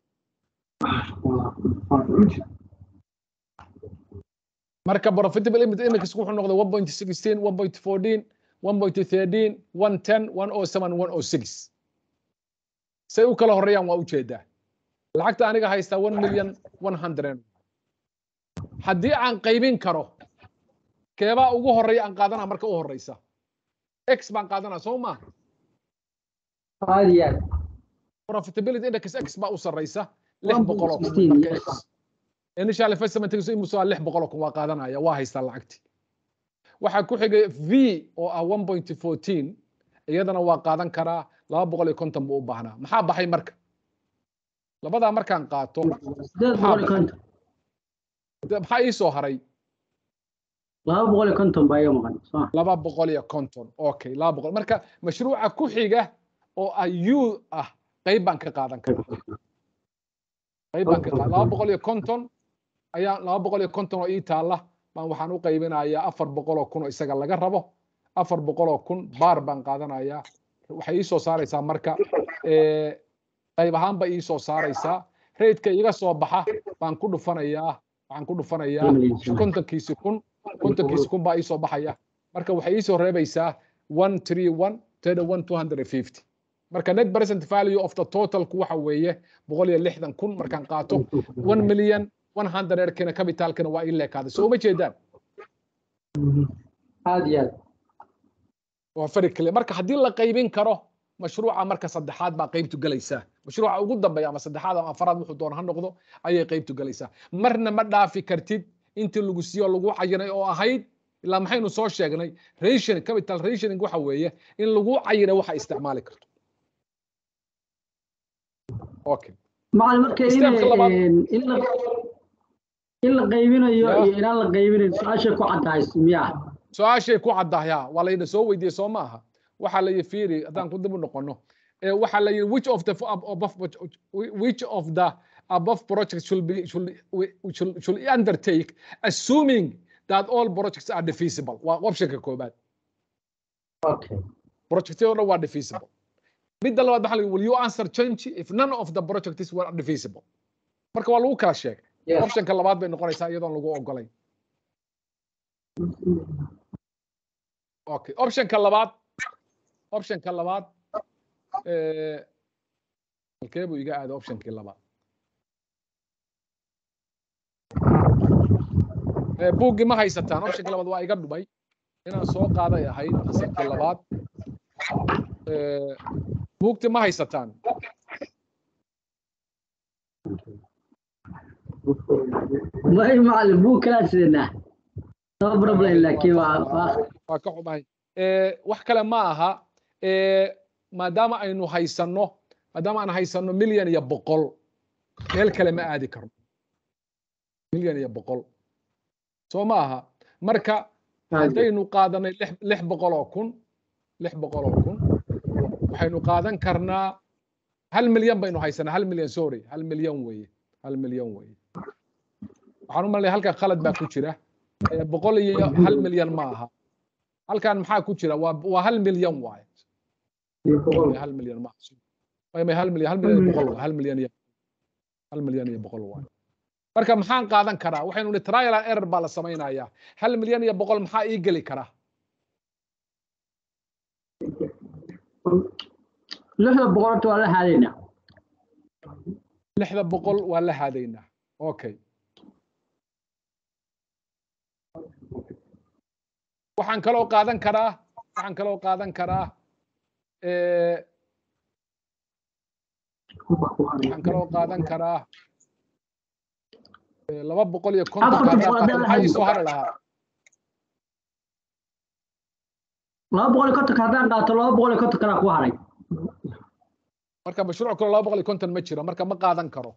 marka profitable index wuxuu noqday 1.16 1.14 1.13 110 107 106 say u kala horeeyaan waa ujeedaa lacagta aniga haystaa 1 million 100 haddii aan qaybin karo keebaa ugu horeeya aan qaadanaa marka u horeysa x baan qaadanaa soo ma aad iyo aad profitability index x baa u sarreysa lix boqol oo kun marka initial investment imusu waa lix boqol oo kun waa qaadanaya waa haystaa lacagti waxaa ku xigay v oo ah one point fourteen iyadana waa qaadan karaa laba boqol iyo konton buu u baahnaa maxaa baxay marka labadaa markaan qaato maxaa ii soo haray laba boqol iyo konton baa iga maqan laba boqol iyo konton okay laba boqol marka mashruuca ku xiga oo ah u ah qayb baan ka qaadan karaa qayb baan ka qaadan laba boqol iyo konton ayaa laba boqol iyo konton oo ii taalla baan waxaan u qaybinayaa afar boqol oo kun oo isaga laga rabo afar boqol oo kun baar baan qaadanayaa waxay ii soo saaraysaa marka qayb ahaan ba ii soo saaraysaa raydka iga soo baxa baan ku dhufanayaa waxaan ku dhufanayaa kontonkiisi kun kontonkiisi kun baa ii soo baxaya marka waxay ii soo reebaysaa one three one thirty one two hundred and fifty marka net present value of the totalku waxa weeye boqol iyo lixdan kun markaan qaato one million one hundred kina capitalkina waa ii leekaaday soo uma jeedaan aad iyo aad waa fari kale marka haddii la qaybin karo mashruuca marka saddexaad baa qaybtu gelaysaa mashruuca ugu dambeeya ama saddexaad ama afaraad wuxuu doona ha noqdo ayay qaybtu gelaysaa marna ma dhaafi kartid intii lagu siiyo lagu cayinay oo ahayd ilaa maxaynu soo sheegnay rationing capital rationing waxa weeye in lagu cayinay waxa isticmaali karto okay macalin marka in la in la qaybinayo iyo inaan la qaybinayn su-aashay ku caddahay miyaa su-aashay ku caddahay waa layna soo weydiiyey soo maaha waxaa la fiiri haddaan ku dib u noqono waxaa la yidhi which of the above which of the above projects should be should, should, should undertake assuming that all projects are divisible waa optionka koobaad okay projectyada dhan waa divisible midda labaad waxaa la will you answer change if none of the projects were divisible marka waa lagu kala sheegay optionka labaad bay noqonaysaa iyadoon lagu ogolayn okay optionka labaad optionka labaad halkee buu iga aaday optionkii labaad buuggii ma haysataan optionkii labaad waa iga dhumay inaan soo qaaday ahayd asarkii labaad buugti ma haysataan may macalin buug kalaa sidanaa no problem laakiin waa waa ka xumahay wax kale ma aha maadaama aynu haysanno maadaama aan haysanno milyan iyo boqol meel kale ma aadi karno milyan iyo boqol soo ma aha marka haddaynu qaadanay lix boqol oo kun lix boqol oo kun waxaynu qaadan karnaa hal milyan baynu haysanaa hal milyan sorry hal milyan weeye hal milyan weeye waxaan u malanaya halkan khalad baa ku jira boqol iyo hal milyan ma aha halkan maxaa ku jira waa waa hal milyan waaye hal milyan ma aha hal milyan hal milyan iyo boqol hal milyan iyo hal milyan iyo boqol waaye marka maxaan qaadan karaa waxaynu nihi trial and error baa la samaynayaa hal milyan iyo boqol maxaa ii geli karaa lixda boqol horta waa la haadaynaa lixda boqol waa la haadaynaa okay waxaan kaloo qaadan karaa waxaan kaloo qaadan karaa waxaan kaloo qaadan karaa laba boqol iyo konton maxaa ii soo hari lahaa laba boqol iyo kontonka haddaan qaato laba boqol iyo konton kalaa ku haray marka mashruuc kale laba boqol iyo konton ma jiro marka ma qaadan karo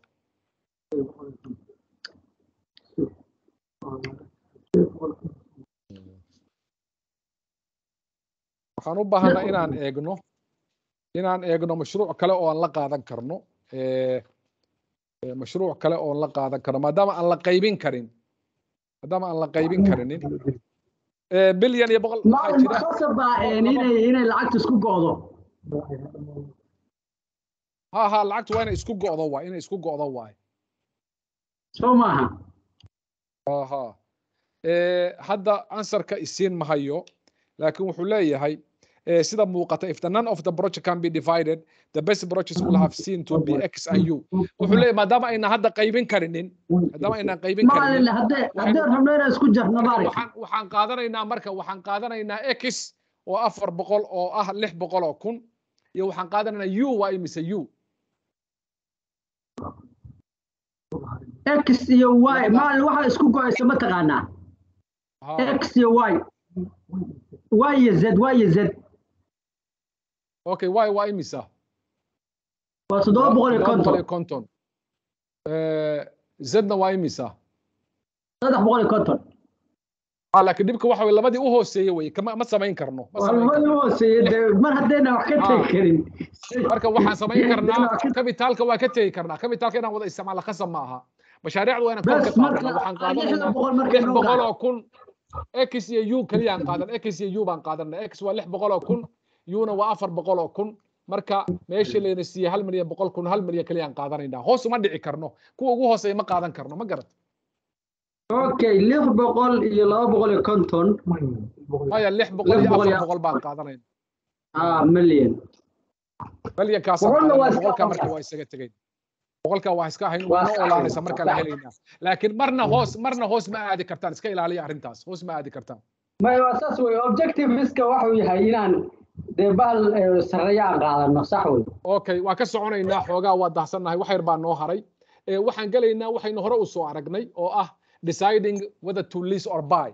waxaan u baahanaa inaan eegno inaan eegno mashruuc kale oo aan la qaadan karno mashruuc kale oo aan la qaadan karno maadaama aan la qaybin karin maadaama aan la qaybin karinin bilyan iyo boqol waxaa jira khasaba inay inay lacagta isku go'do ha ha lacagtu waa inay isku go'do waay inay isku go'do waay soo maaha aha hadda ansarka isiin mahayo laakiin wuxuu leeyahay sida muuqata if the none of the project can be divided the best projects will have seen to be x and u wuxuu leeyahay maadaama ayna hadda qaybin karinin maadaama ayna qaybin karinin haddee haddee rabno inaan isku jarno maarag waxaan waxaan qaadanaynaa marka waxaan qaadanaynaa x oo afar boqol oo ah lix boqol oo kun iyo waxaan qaadanaynaa u waa imise u x iyo y maal waxa isku go-aysa ma taqaanaa x iyo y y iyo z y iyo z okay y waa imisa waa toddoba boqol iyo konton konton zedna waa imisa saddex boqol iyo konton laakiin dhibka waxa weye labadii u hooseeye weye kama ma samayn karno ma waa samayn labadii karno u hooseeye dee mar haddayna wax ka tegi karin marka waxaan samayn karnaa kabitaalka waa ka tegi karnaa kabitaalka inaan wada isticmaalo khasab ma aha mashaariicda waa inaan kor ka bes marka qaadana waxaan lixda qaadanaynaa boqol marka lix inoo boqol gaara oo kun x iyo u keliyaan qaadan x iyo u baan qaadanaa x waa lix boqol oo kun una waa afar boqol oo kun marka meesha layna siiyey hal milyan boqol kun hal milyan keliyaan qaadanaynaa hoos uma dhici karno kuwa ugu hooseeya ma qaadan karno ma garat okay lix boqol iyo laba boqol iyo konton maya lix boqol lix iyo boqol iyo afar boqol baan qaadanayna ah million milyankaasaan boqolna waa qaadanaa iska boqolkaa marka marka waa isaga tegayn boqolkaa waa iska ahayn waa waa noo iska olaanaysa ahayn marka la helaynaa laakiin marna hoos marna hoos ma aadi kartaan iska ilaaliya arrintaas hoos ma aadi kartaan maya waa saas wey objectiveska waxuu yahay inaan dee bahal eh, sarreeya aan qaadano sax wey okay waa ka soconaynaa xoogaa waa dahsannahay wax yar baa noo haray ee waxaan gelaynaa waxaynu hore u soo aragnay oo ah deciding whether to lease or buy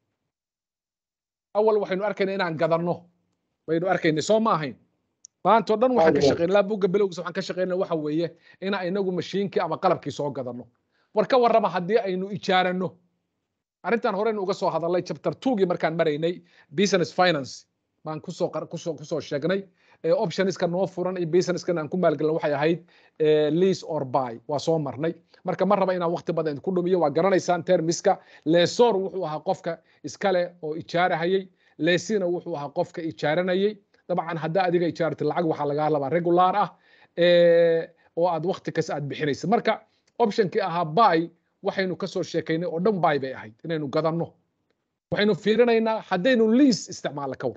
awal waxaynu arkaynaa inaan gadanno baynu arkaynay soo ma ahayn maantao dhan waxaan ka Waayo. shaqaynay laa buugga bilowgiisa waxaan ka shaqaynay waxa weeye inaan inagu mashiinkii ama qalabkii soo gadanno war ka warrama haddii aynu ijaaranno arrintan horeynu uga soo hadalnay chapter twogii markaan maraynay business finance baan kusoo qar- kusoo kusoo sheegnay ee optionska noo furan iyo businesskan aan ku maalgelin waxay ahayd ee, lease or buy waa soo marnay marka ma raba inaan waqti badan ku dhumiyo waa garanaysaan termiska lesor wuxuu ahaa qofka iskale oo ijaarahayay lesina wuxuu ahaa qofka ijaaranayay dabcan haddaa adiga ijaaratid lacag waxaa lagaa labaa regular ah ee, oo aad waqti kas aad bixinaysid marka optionkii ahaa buy waxaynu kasoo sheekaynay oo dhan buy bay ahayd inaynu gadanno waxaynu fiirinaynaa haddaynu lease isticmaalno ka war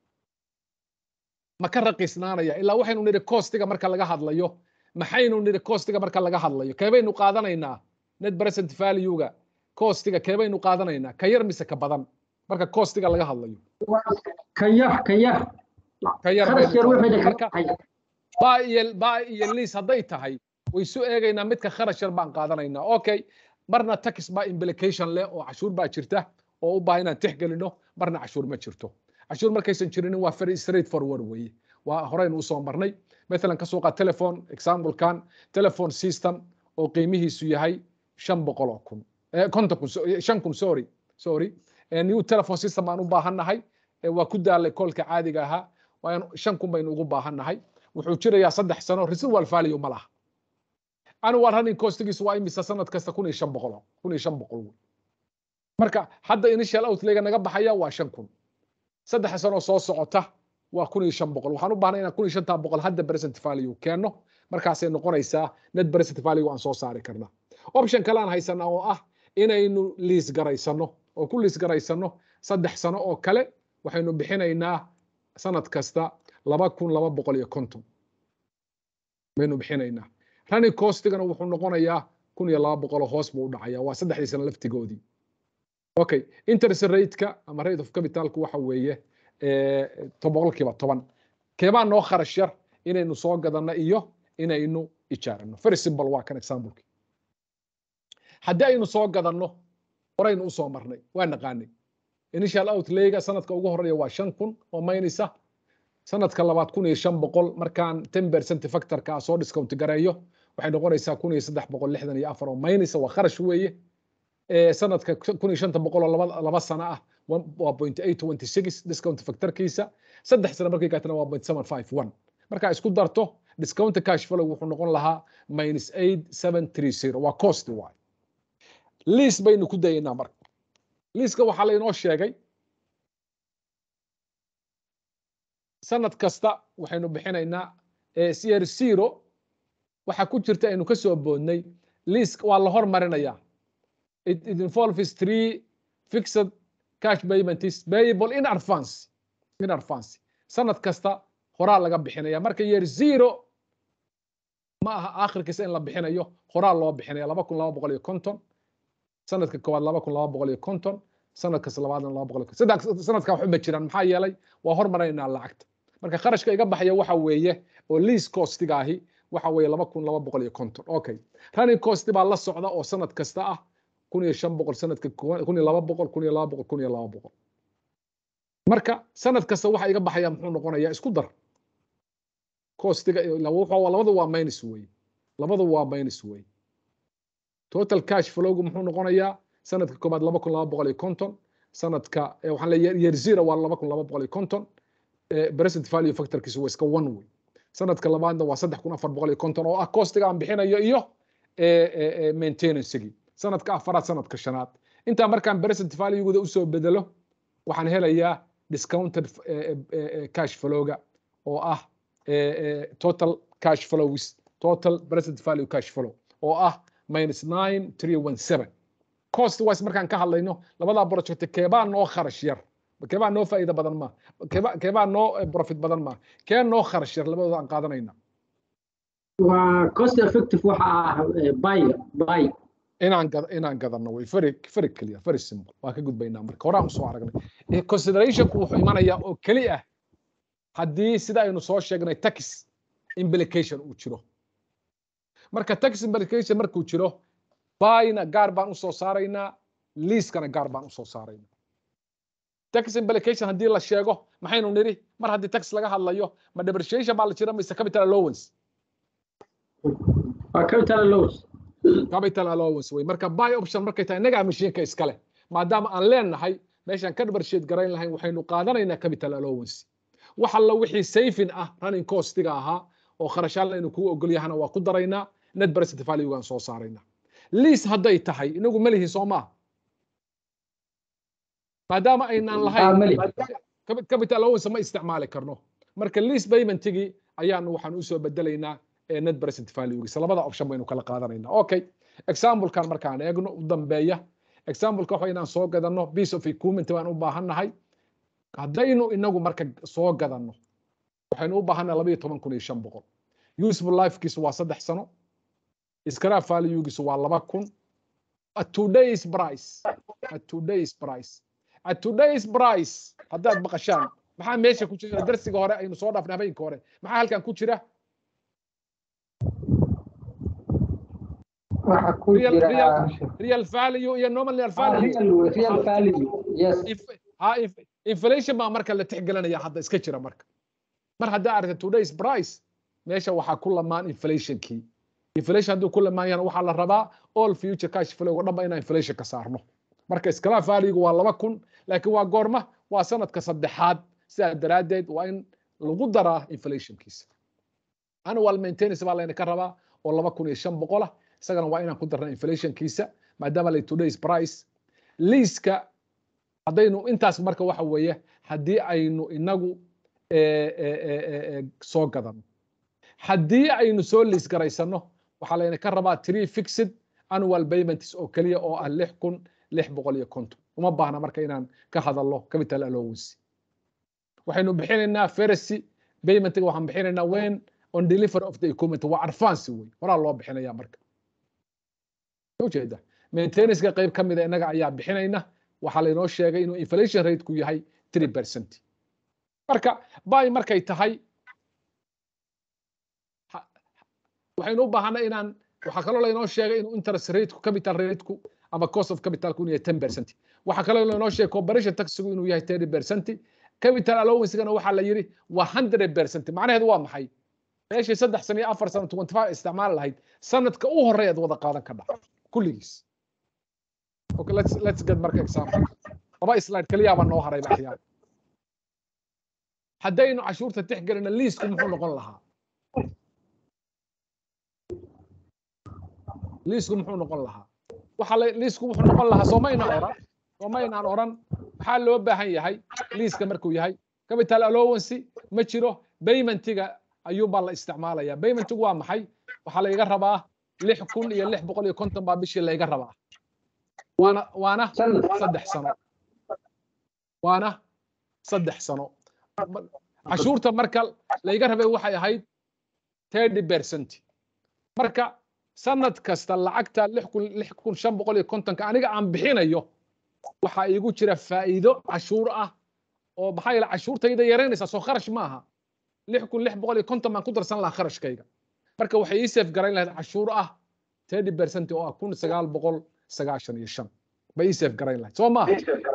ma ka raqiisnaanaya ilaa waxaynu nidhi costiga marka laga hadlayo maxaynu nidhi costiga marka laga hadlayo keebaynu qaadanaynaa net present value-ga costiga keebaynu qaadanaynaa ka yar mise ka badan marka costiga laga hadlayo ka yar ka yar ka yar kharash baynu yar wixii qaadanaa. ka marka baxay baa iyo baa iyo lease hadday tahay way soo eegaynaa midka kharash yar baan qaadanaynaa okay marna tax baa implication leh oo cashuur baa jirta oo u baahan inaan tixgelino marna cashuur ma jirto cashuur markaysan jirinin waa very straight forward weeye waa horeynu usoo marnay maalan ka soo qaad telephone examplekan telephone system oo qiimihiisu yahay shan boqol oo kun eh, konton kun so- eh, shan kun sorry sorry Eh, new telephone system baan u baahannahay Eh, waa ku daalay koolka caadiga ahaa waan shan kun baynu ugu baahannahay wuxuu jirayaa saddex sano residual value ma laha annual running costigiisu waa imisa sanad kasta kun iyo shan boqol kun iyo shan boqol wey. marka hadda initial outlayga naga baxaya waa shan kun saddex sano soo socota waa kun iyo shan boqol waxaan u baahnay inaan kun iyo shantaa boqol hadda present value keenno markaasay noqonaysaa net present value aan soo saari karnaa option kale aan haysanaa oo ah inaynu liis garaysano oo ku liis garaysano saddex sano oo kale waxaynu bixinaynaa sanad kasta laba kun laba boqol iyo konton baynu bixinaynaa running costigana wuxuu noqonayaa kun iyo laba boqol oo hoos buu u dhacaya waa saddexdii sano laftigoodii okay interest rate-ka ama rate of capitalku waxa weeye eh, to- boqolkiiba toban keebaa noo kharash yar inaynu soo gadanno iyo inaynu ijaarano very simple waa kan exampleki haddii aynu soo gadanno horaynu usoo marnay waa naqaanay initial outlayga sanadka ugu horeeya waa shan kun oo maynaysa sanadka labaad kun iyo shan boqol markaan ten percent factorka soo discount gareeyo waxay noqonaysaa kun iyo saddex boqol lixdan iyo afar oo maynaysa waa kharash weeye ee sanadka kun iyo shanta boqol oo laba laba sano ah one- waa point eight twenty six discount factorkiisa saddex sano markay gaatana waa point seven five one markaa isku darto discount cash flow wuxuu noqon lahaa minus eight seven three zero waa cost waay liis baynu ku dayaynaa marka liiska waxaa laynoo sheegay sanad kasta waxaynu bixinaynaa eh, year zero waxaa ku jirta aynu ka soo boodnay liis waa la hormarinayaa it, it involves three fixed cash payments payable in advance in advance sanad kasta horaa laga bixinaya marka year zero ma aha aakhirkiisa in la bixinayo horaa loo bixinaya laba kun laba boqol iyo konton sanadka koowaad laba kun laba boqol iyo konton sanadkas labaadna laba boqol iyo konton saddex sanadka waxba ma jiraan maxaa yeelay waa hormaraynaa lacagta marka kharashka iga baxaya waxa weeye oo lease costiga ahi waxa weeye laba kun laba boqol iyo konton okay running cost baa la socda oo sanad kasta ah kun iyo shan boqol sanadka kun iyo laba boqol kun iyo laba boqol kun iyo laba boqol marka sanad kasta waxa iga baxaya muxuu noqonayaa isku dar costiga labadu waa minus wey labadu waa minus wey total cash flowgu muxuu noqonayaa sanadka koobaad laba kun laba boqol iyo konton sanadka waxaan leeyahay year zero waa laba kun laba boqol iyo konton present value factorkiisu waa iska one wey sanadka labaadna waa saddex kun afar boqol iyo konton oo ah costiga aan bixinayo iyo maintenancegii sanadka afaraad sanadka shanaad intaa markaan present valueguda usoo bedelo waxaan helayaa discounted cash flowga oo ah total cash flows total present value cash flow oo ah minus nine three one seven cost wise markaan ka hadlayno labadaa project keebaa noo kharash yar keebaa noo faa'iido badan ma keebaa keebaa noo profit badan ma kee noo kharash yar labadooda aan qaadanayna waa cost effective waxa ah buy buy inaan gad inaan gadano way very very clear very simple waa ka gudbaynaa marka horaan usoo aragnay considerationku wuxuu imanayaa oo keli ah haddii sida aynu soo sheegnay tax implication uu jiro marka tax implication markuu jiro buyna gaar baan usoo saaraynaa leaskana gaar baan usoo saaraynaa tax implication haddii la sheego maxaynu nidhi mar haddii tax laga hadlayo ma depreciation baa la jira mise capital allowance waa capital allowance capital allowance wey marka buy option markay tahay innagaa mashiinka iskale maadaama aan leenahay meeshaan ka depreciate garayn lahayn waxaynu qaadanaynaa capital allowance wax alla wixii saving ah running costiga ahaa oo kharashaal aynu kuu ogol yahana waa ku daraynaa net present value-gaan soo saaraynaa lease hadday tahay inagu ma lihi soo maaha maadaama aynaan lahayn capital allowance ma isticmaali karno marka lease paymentigii ayaanu waxaan usoo bedelaynaa net present valuegiisa labada option baynu kala qaadanaynaa okay examplekan markaan eegno u dambeeya exampleka waxa inaan soo gadano piece of equipment baan u baahannahay haddaynu inagu marka soo gadanno waxaynu u baahannahay laba iyo toban kun iyo shan boqol useful lifekiisu waa saddex sano scrap valuegiisu waa laba kun at today's price at today's price at today's price haddaad maqashaan maxaa meesha ku jira darsiga hore aynu soo dhaafnay habeenka hore maxaa halkan ku jira waxa ku real, jira real, real value iyo nominal value real real value yes If- ha if- inflation baa marka la tixgelinaya hadda iska jira marka mar haddaa aragta today's price meesha waxaa ku lamaan inflationkii inflation hadduu ku lamaan yana waxaa la rabaa all future cash flow oo dhanba inaan inflation ka saarno marka iskala value waa laba kun laakiin waa goorma waa sanadka saddexaad sidaa daraaddeed waa in lagu daraa inflationkiisa annual maintenance baa layna ka rabaa oo laba kun iyo shan boqol ah isagana waa inaan ku darna inflationkiisa maadaama lay today's price liiska haddaynu intaas marka waxa weeye haddii aynu inagu eh, eh, eh, eh, eh, soo gadano haddii aynu soo liis garaysano waxaa layna ka rabaa three fixed annual payments oo keliya oo ah lix kun lix boqol iyo konton uma baahna marka inaan ka hadalno capital allowance waxaynu bixinaynaa fercy paymentiga waxaan bixinaynaa when on delivery of the equipment waa advance wey horaa loo bixinaya marka ujeeda maintenanceka qayb ka mida innaga ayaa bixinayna waxaa laynoo sheegay inuu inflation rateku yahay three percent marka bay markay tahay ha- waxaynu u baahanay inaan waxaa kaloo laynoo sheegay inuu interest rateku capital rateku ama cost of capitalku inuu yahay ten percent waxaa kaloo laynoo sheegay corporation taxigu inuu yahay thirty percent capital allowancegana waxaa la yidhi waa hundred percent macnaheedu waa maxay meeshii saddex sano iyo afar sano twenty five isticmaal lahayd sanadka u horeeyaad wada qaadan ka dhac kulligiis okay let's let's get marka example laba slide kaliya baa noo haray baxyaa haddaynu cashuurta tixgelina liisku muxuu noqon lahaa liisku muxuu noqon lahaa waxa la liisku wuxuu noqon lahaa soomayna oran soomaynaan oran maxaa loo baahan yahay liiska markuu yahay capital allowance ma jiro paymentiga ayuunbaa la isticmaalaya paymentigu waa maxay waxaa layga rabaa lix kun iyo lix boqol iyo konton baa bishii layga rabaa waana waana sanad saddex sano waana saddex sano cashuurta marka layga rabay waxay ahayd thirty percent marka sanad kasta lacagta lix kun lix kun shan boqol iyo kontonka aniga aan bixinayo waxaa iigu jira faa'iido cashuur ah oo maxaa yeele cashuurtayda yaraynaysaa soo kharash maaha lix kun lix boqol iyo konton baan ku darsan lahaa kharashkayga marka waxay ii safe garayn lahayd cashuur ah thirty percent oo ah kun sagaal boqol sagaashan iyo shan bay ii safe garayn lahayd soo maaha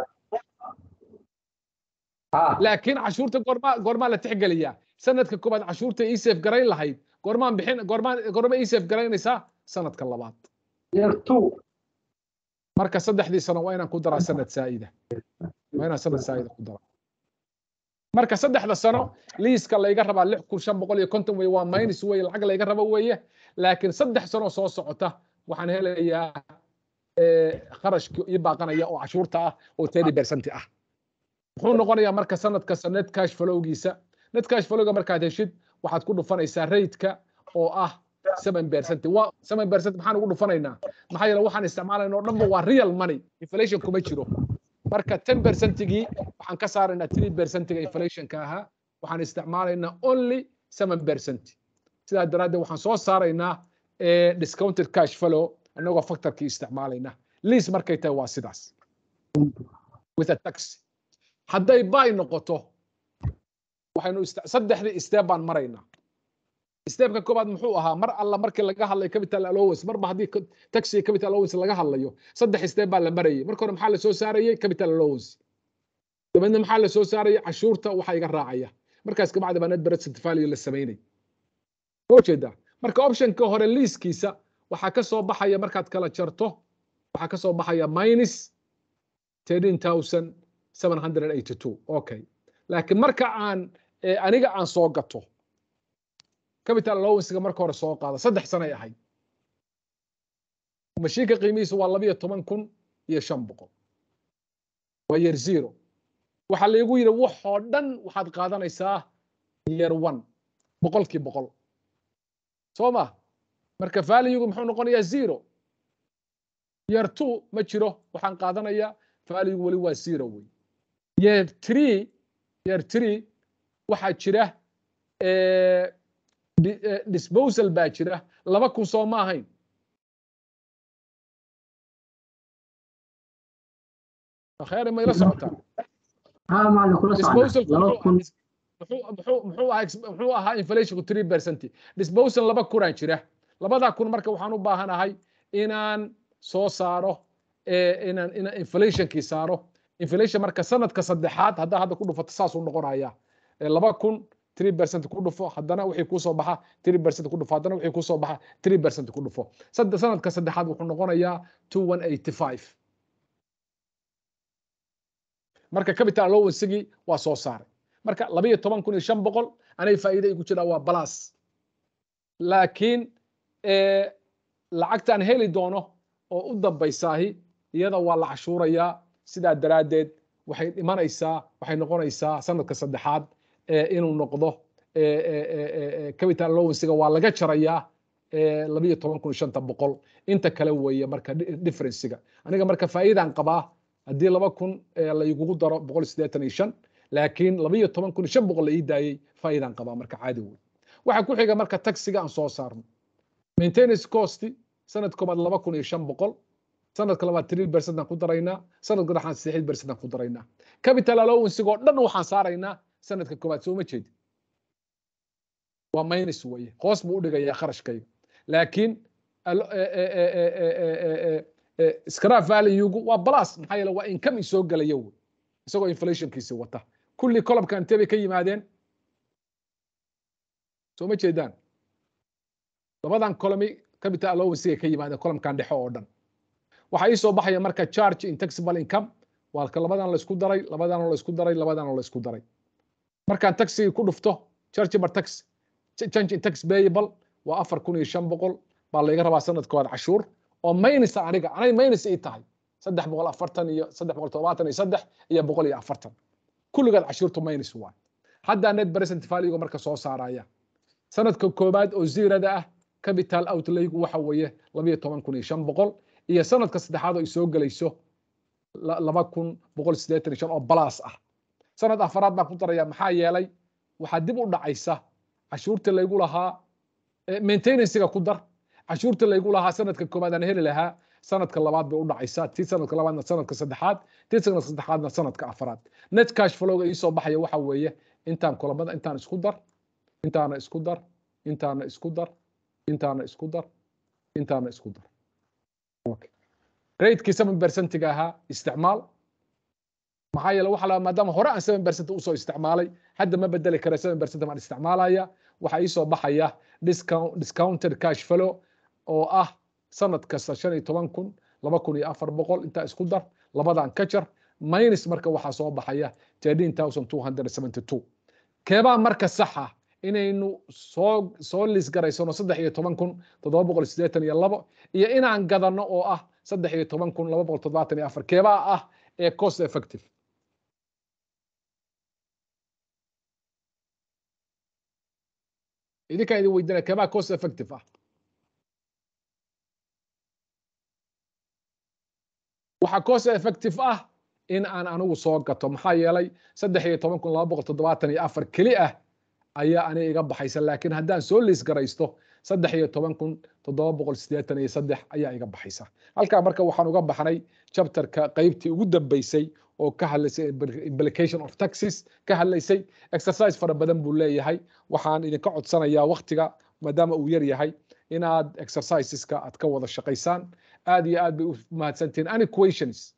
laakiin cashuurta goormaa goormaa la tixgeliyaa sanadka koobaad cashuurta ii safe garayn lahayd goormaan bixin goormaan goorma ii safe garaynaysaa sanadka labaad marka saddexdii sano waa inaan ku daraa sanad saa'ida waa inaan sanad saa'ida ku daraa marka saddexda sano liiska layga rabaa lix kun shan boqol iyo konton weye waa minus weye lacag layga rabo weeye laakiin saddex sano soo socota waxaan helayaa kharashki ii baaqanaya oo cashuurta ah oo thirty percent ah muxuu noqonayaa marka sanad kasta net cash flowgiisa net cash flowga markaad heshid waxaad ku dhufanaysaa raidka oo ah seven percent waa seven percent maxaan ugu dhufanaynaa maxaa yeele waxaan isticmaalayna oo dhanba waa real money inflation kuma jiro marka ten percentigii waxaan ka saaraynaa three percentiga inflationka ahaa waxaan isticmaalaynaa only seven percent sidaa daraaddeed waxaan soo saaraynaa discounted cash flow annagoo factorkii isticmaalayna lease markay tahay waa sidaas with a tax hadday buy noqoto waxaynu saddexdii step baan maraynaa stepka koobaad muxuu ahaa mar alla markii laga hadlayo capital allowance marba haddii taxi capital allowance laga hadlayo saddex step baa la marayay marka hore maxaa la soo saarayay capital allowance dabeedna maxaa la soo saarayay cashuurta waxa iga raacaya markaas kabacdi baa net present value la samaynay ma jeedaa marka optionka hore liiskiisa waxaa ka soo baxaya markaad kala jarto waxaa ka soo baxaya minus thirteen thousand seven hundred eighty two okay laakiin marka aan aniga aan soo gato capital allowancega marka hore soo qaada saddex sanay ahayd mashiinka qiimihiisu waa labiyo toban kun iyo shan boqol waa year zero waxaa laygu yidhi waxoo dhan waxaad qaadanaysaa year one boqolkii boqol soo ma marka valuegu muxuu noqonayaa zero year two ma jiro waxaan qaadanayaa valuegu weli waa zero wey year three year three waxaa jira disposal baa jira laba kun soo ma ahayn khayr ma ila socotaa muxuu ahaa inflationku three percent disposal laba kunaan jira labadaa kun marka waxaan u baahanahay inaan soo saaro inaan inaan inflationkii saaro inflation marka sanadka saddexaad haddaa hadda ku dhufato saasuu noqonaya laba kun three percent ku dhufo haddana wixii kusoo baxa three percent ku dhufo haddana wixii kusoo baxa three percent ku dhufo sanadka saddexaad wuxuu noqonayaa two one eighty five marka capital allowancegii waa soo saaray marka labayo toban kun iyo shan boqol anay faa'iida igu jiraa waa balas laakiin lacagtaan heli doono oo u dambaysaahi iyada waa la cashuurayaa sidaa daraaddeed waxay dhimanaysaa waxay noqonaysaa sanadka saddexaad inuu noqdo capital allowancega waa laga jarayaa labayo toban kun shanta boqol inta kale weeye marka differencega aniga marka faa'iidaan qabaa haddii laba kun laigugu daro boqol siddeetan iyo shan laakiin labayo toban kun shan boqol la ii daayey faa'iidaan qabaa marka caadi wey waxaa ku xiga marka taxiga aan soo saarno maintenance cost sanad koobaad laba kun iyo shan boqol sanadka labaad three percent aan ku daraynaa sanadka dhexaan saddexid percent aan ku daraynaa capital allowancega oo dhan waxaan saaraynaa sanadka koobaad soo ma jeedi waa minus weeye hoos buu u dhigayaa kharashkayga laakiin scrap valuegu waa plus maxaa yeele waa income soo gelaya wey isagoo inflationkiisi wata kulli colobka intee bay ka yimaadeen soo ma jeedaan labadan colomi capital allowancegay ka yimaadeen columkan dhexe oo dhan waxaa ii soo baxaya marka charge in taxable income waa ka labadan la isku daray labadan la isku daray labadan la isku daray markaan taxigii ku dhufto chargeable tax change in tax payable waa afar kun iyo shan boqol baa layga rabaa sanadkooda cashuur oo minus aniga anay minus ii tahay saddex boqol afartan iyo saddex boqol todobaatan iyo saddex iyo boqol iyo afartan kulligood cashuurtu minus waay haddaa net present valuega marka soo saaraya sanadka koobaad oo zirada ah capital outlaygu waxa weeye labayo toban kun iyo shan boqol iyo sanadka saddexaad oo ay soo gelayso laba kun boqol siddeetan iyo shan oo balas ah sanad afaraad baan ku daraya maxaa yeelay waxaa dib u dhacaysa cashuurta laygu lahaa maintenancega ku dar cashuurta laygu lahaa sanadka koobaad aan heli lahaa sanadka labaad bay u dhacaysaa tii sanadka labaadna sanadka saddexaad tii sanadka saddexaadna sanadka afaraad net cash flowga iisoo baxaya waxa weeye intaan kulamada intaan isku dar intaana isku dar intaana isku dar intaana isku dar intaana isku dar okay. ratekii seven percentiga ahaa isticmaal maxaa yeele waxa la maadaama hore aan seven percent usoo isticmaalay hadda ma bedeli kara seven percent baan isticmaalaya waxaa ii soo baxaya discount discounted cash flow oo ah sanad kasta shan iyo toban kun laba kun iyo afar boqol intaa isku dar labadan ka jar minus marka waxaa soo baxaya thirteen thousand two hundred seventy two keebaa marka saxa inaynu soo soo lisgaraysano saddex iyo toban kun toddoba boqol siddeetan iyo labo iyo inaan gadano oo ah saddex iyo toban kun laba boqol toddobaatan iyo afar keebaa ah ee cost effective idinkaa idin weydinaya keebaa cost effective ah waxaa cost effective ah in aan anigu soo gato maxaa yeelay saddex iyo toban kun laba boqol toddobaatan iyo afar keli ah ayaa aniga iga baxaysa laakiin haddaan soo liis garaysto saddex iyo toban kun toddoba boqol siddeetan iyo saddex ayaa iga baxaysa halkaa marka waxaan uga baxnay chapterka qaybtii ugu dambeysay oo ka hadlaysay implication of taxes ka hadlaysay exercise fara badan buu leeyahay waxaan idinka codsanayaa waktiga maadaama uu yar yahay inaad exerciseska aad ka wada shaqaysaan aad iyo aad bay u mahadsantihiin any questions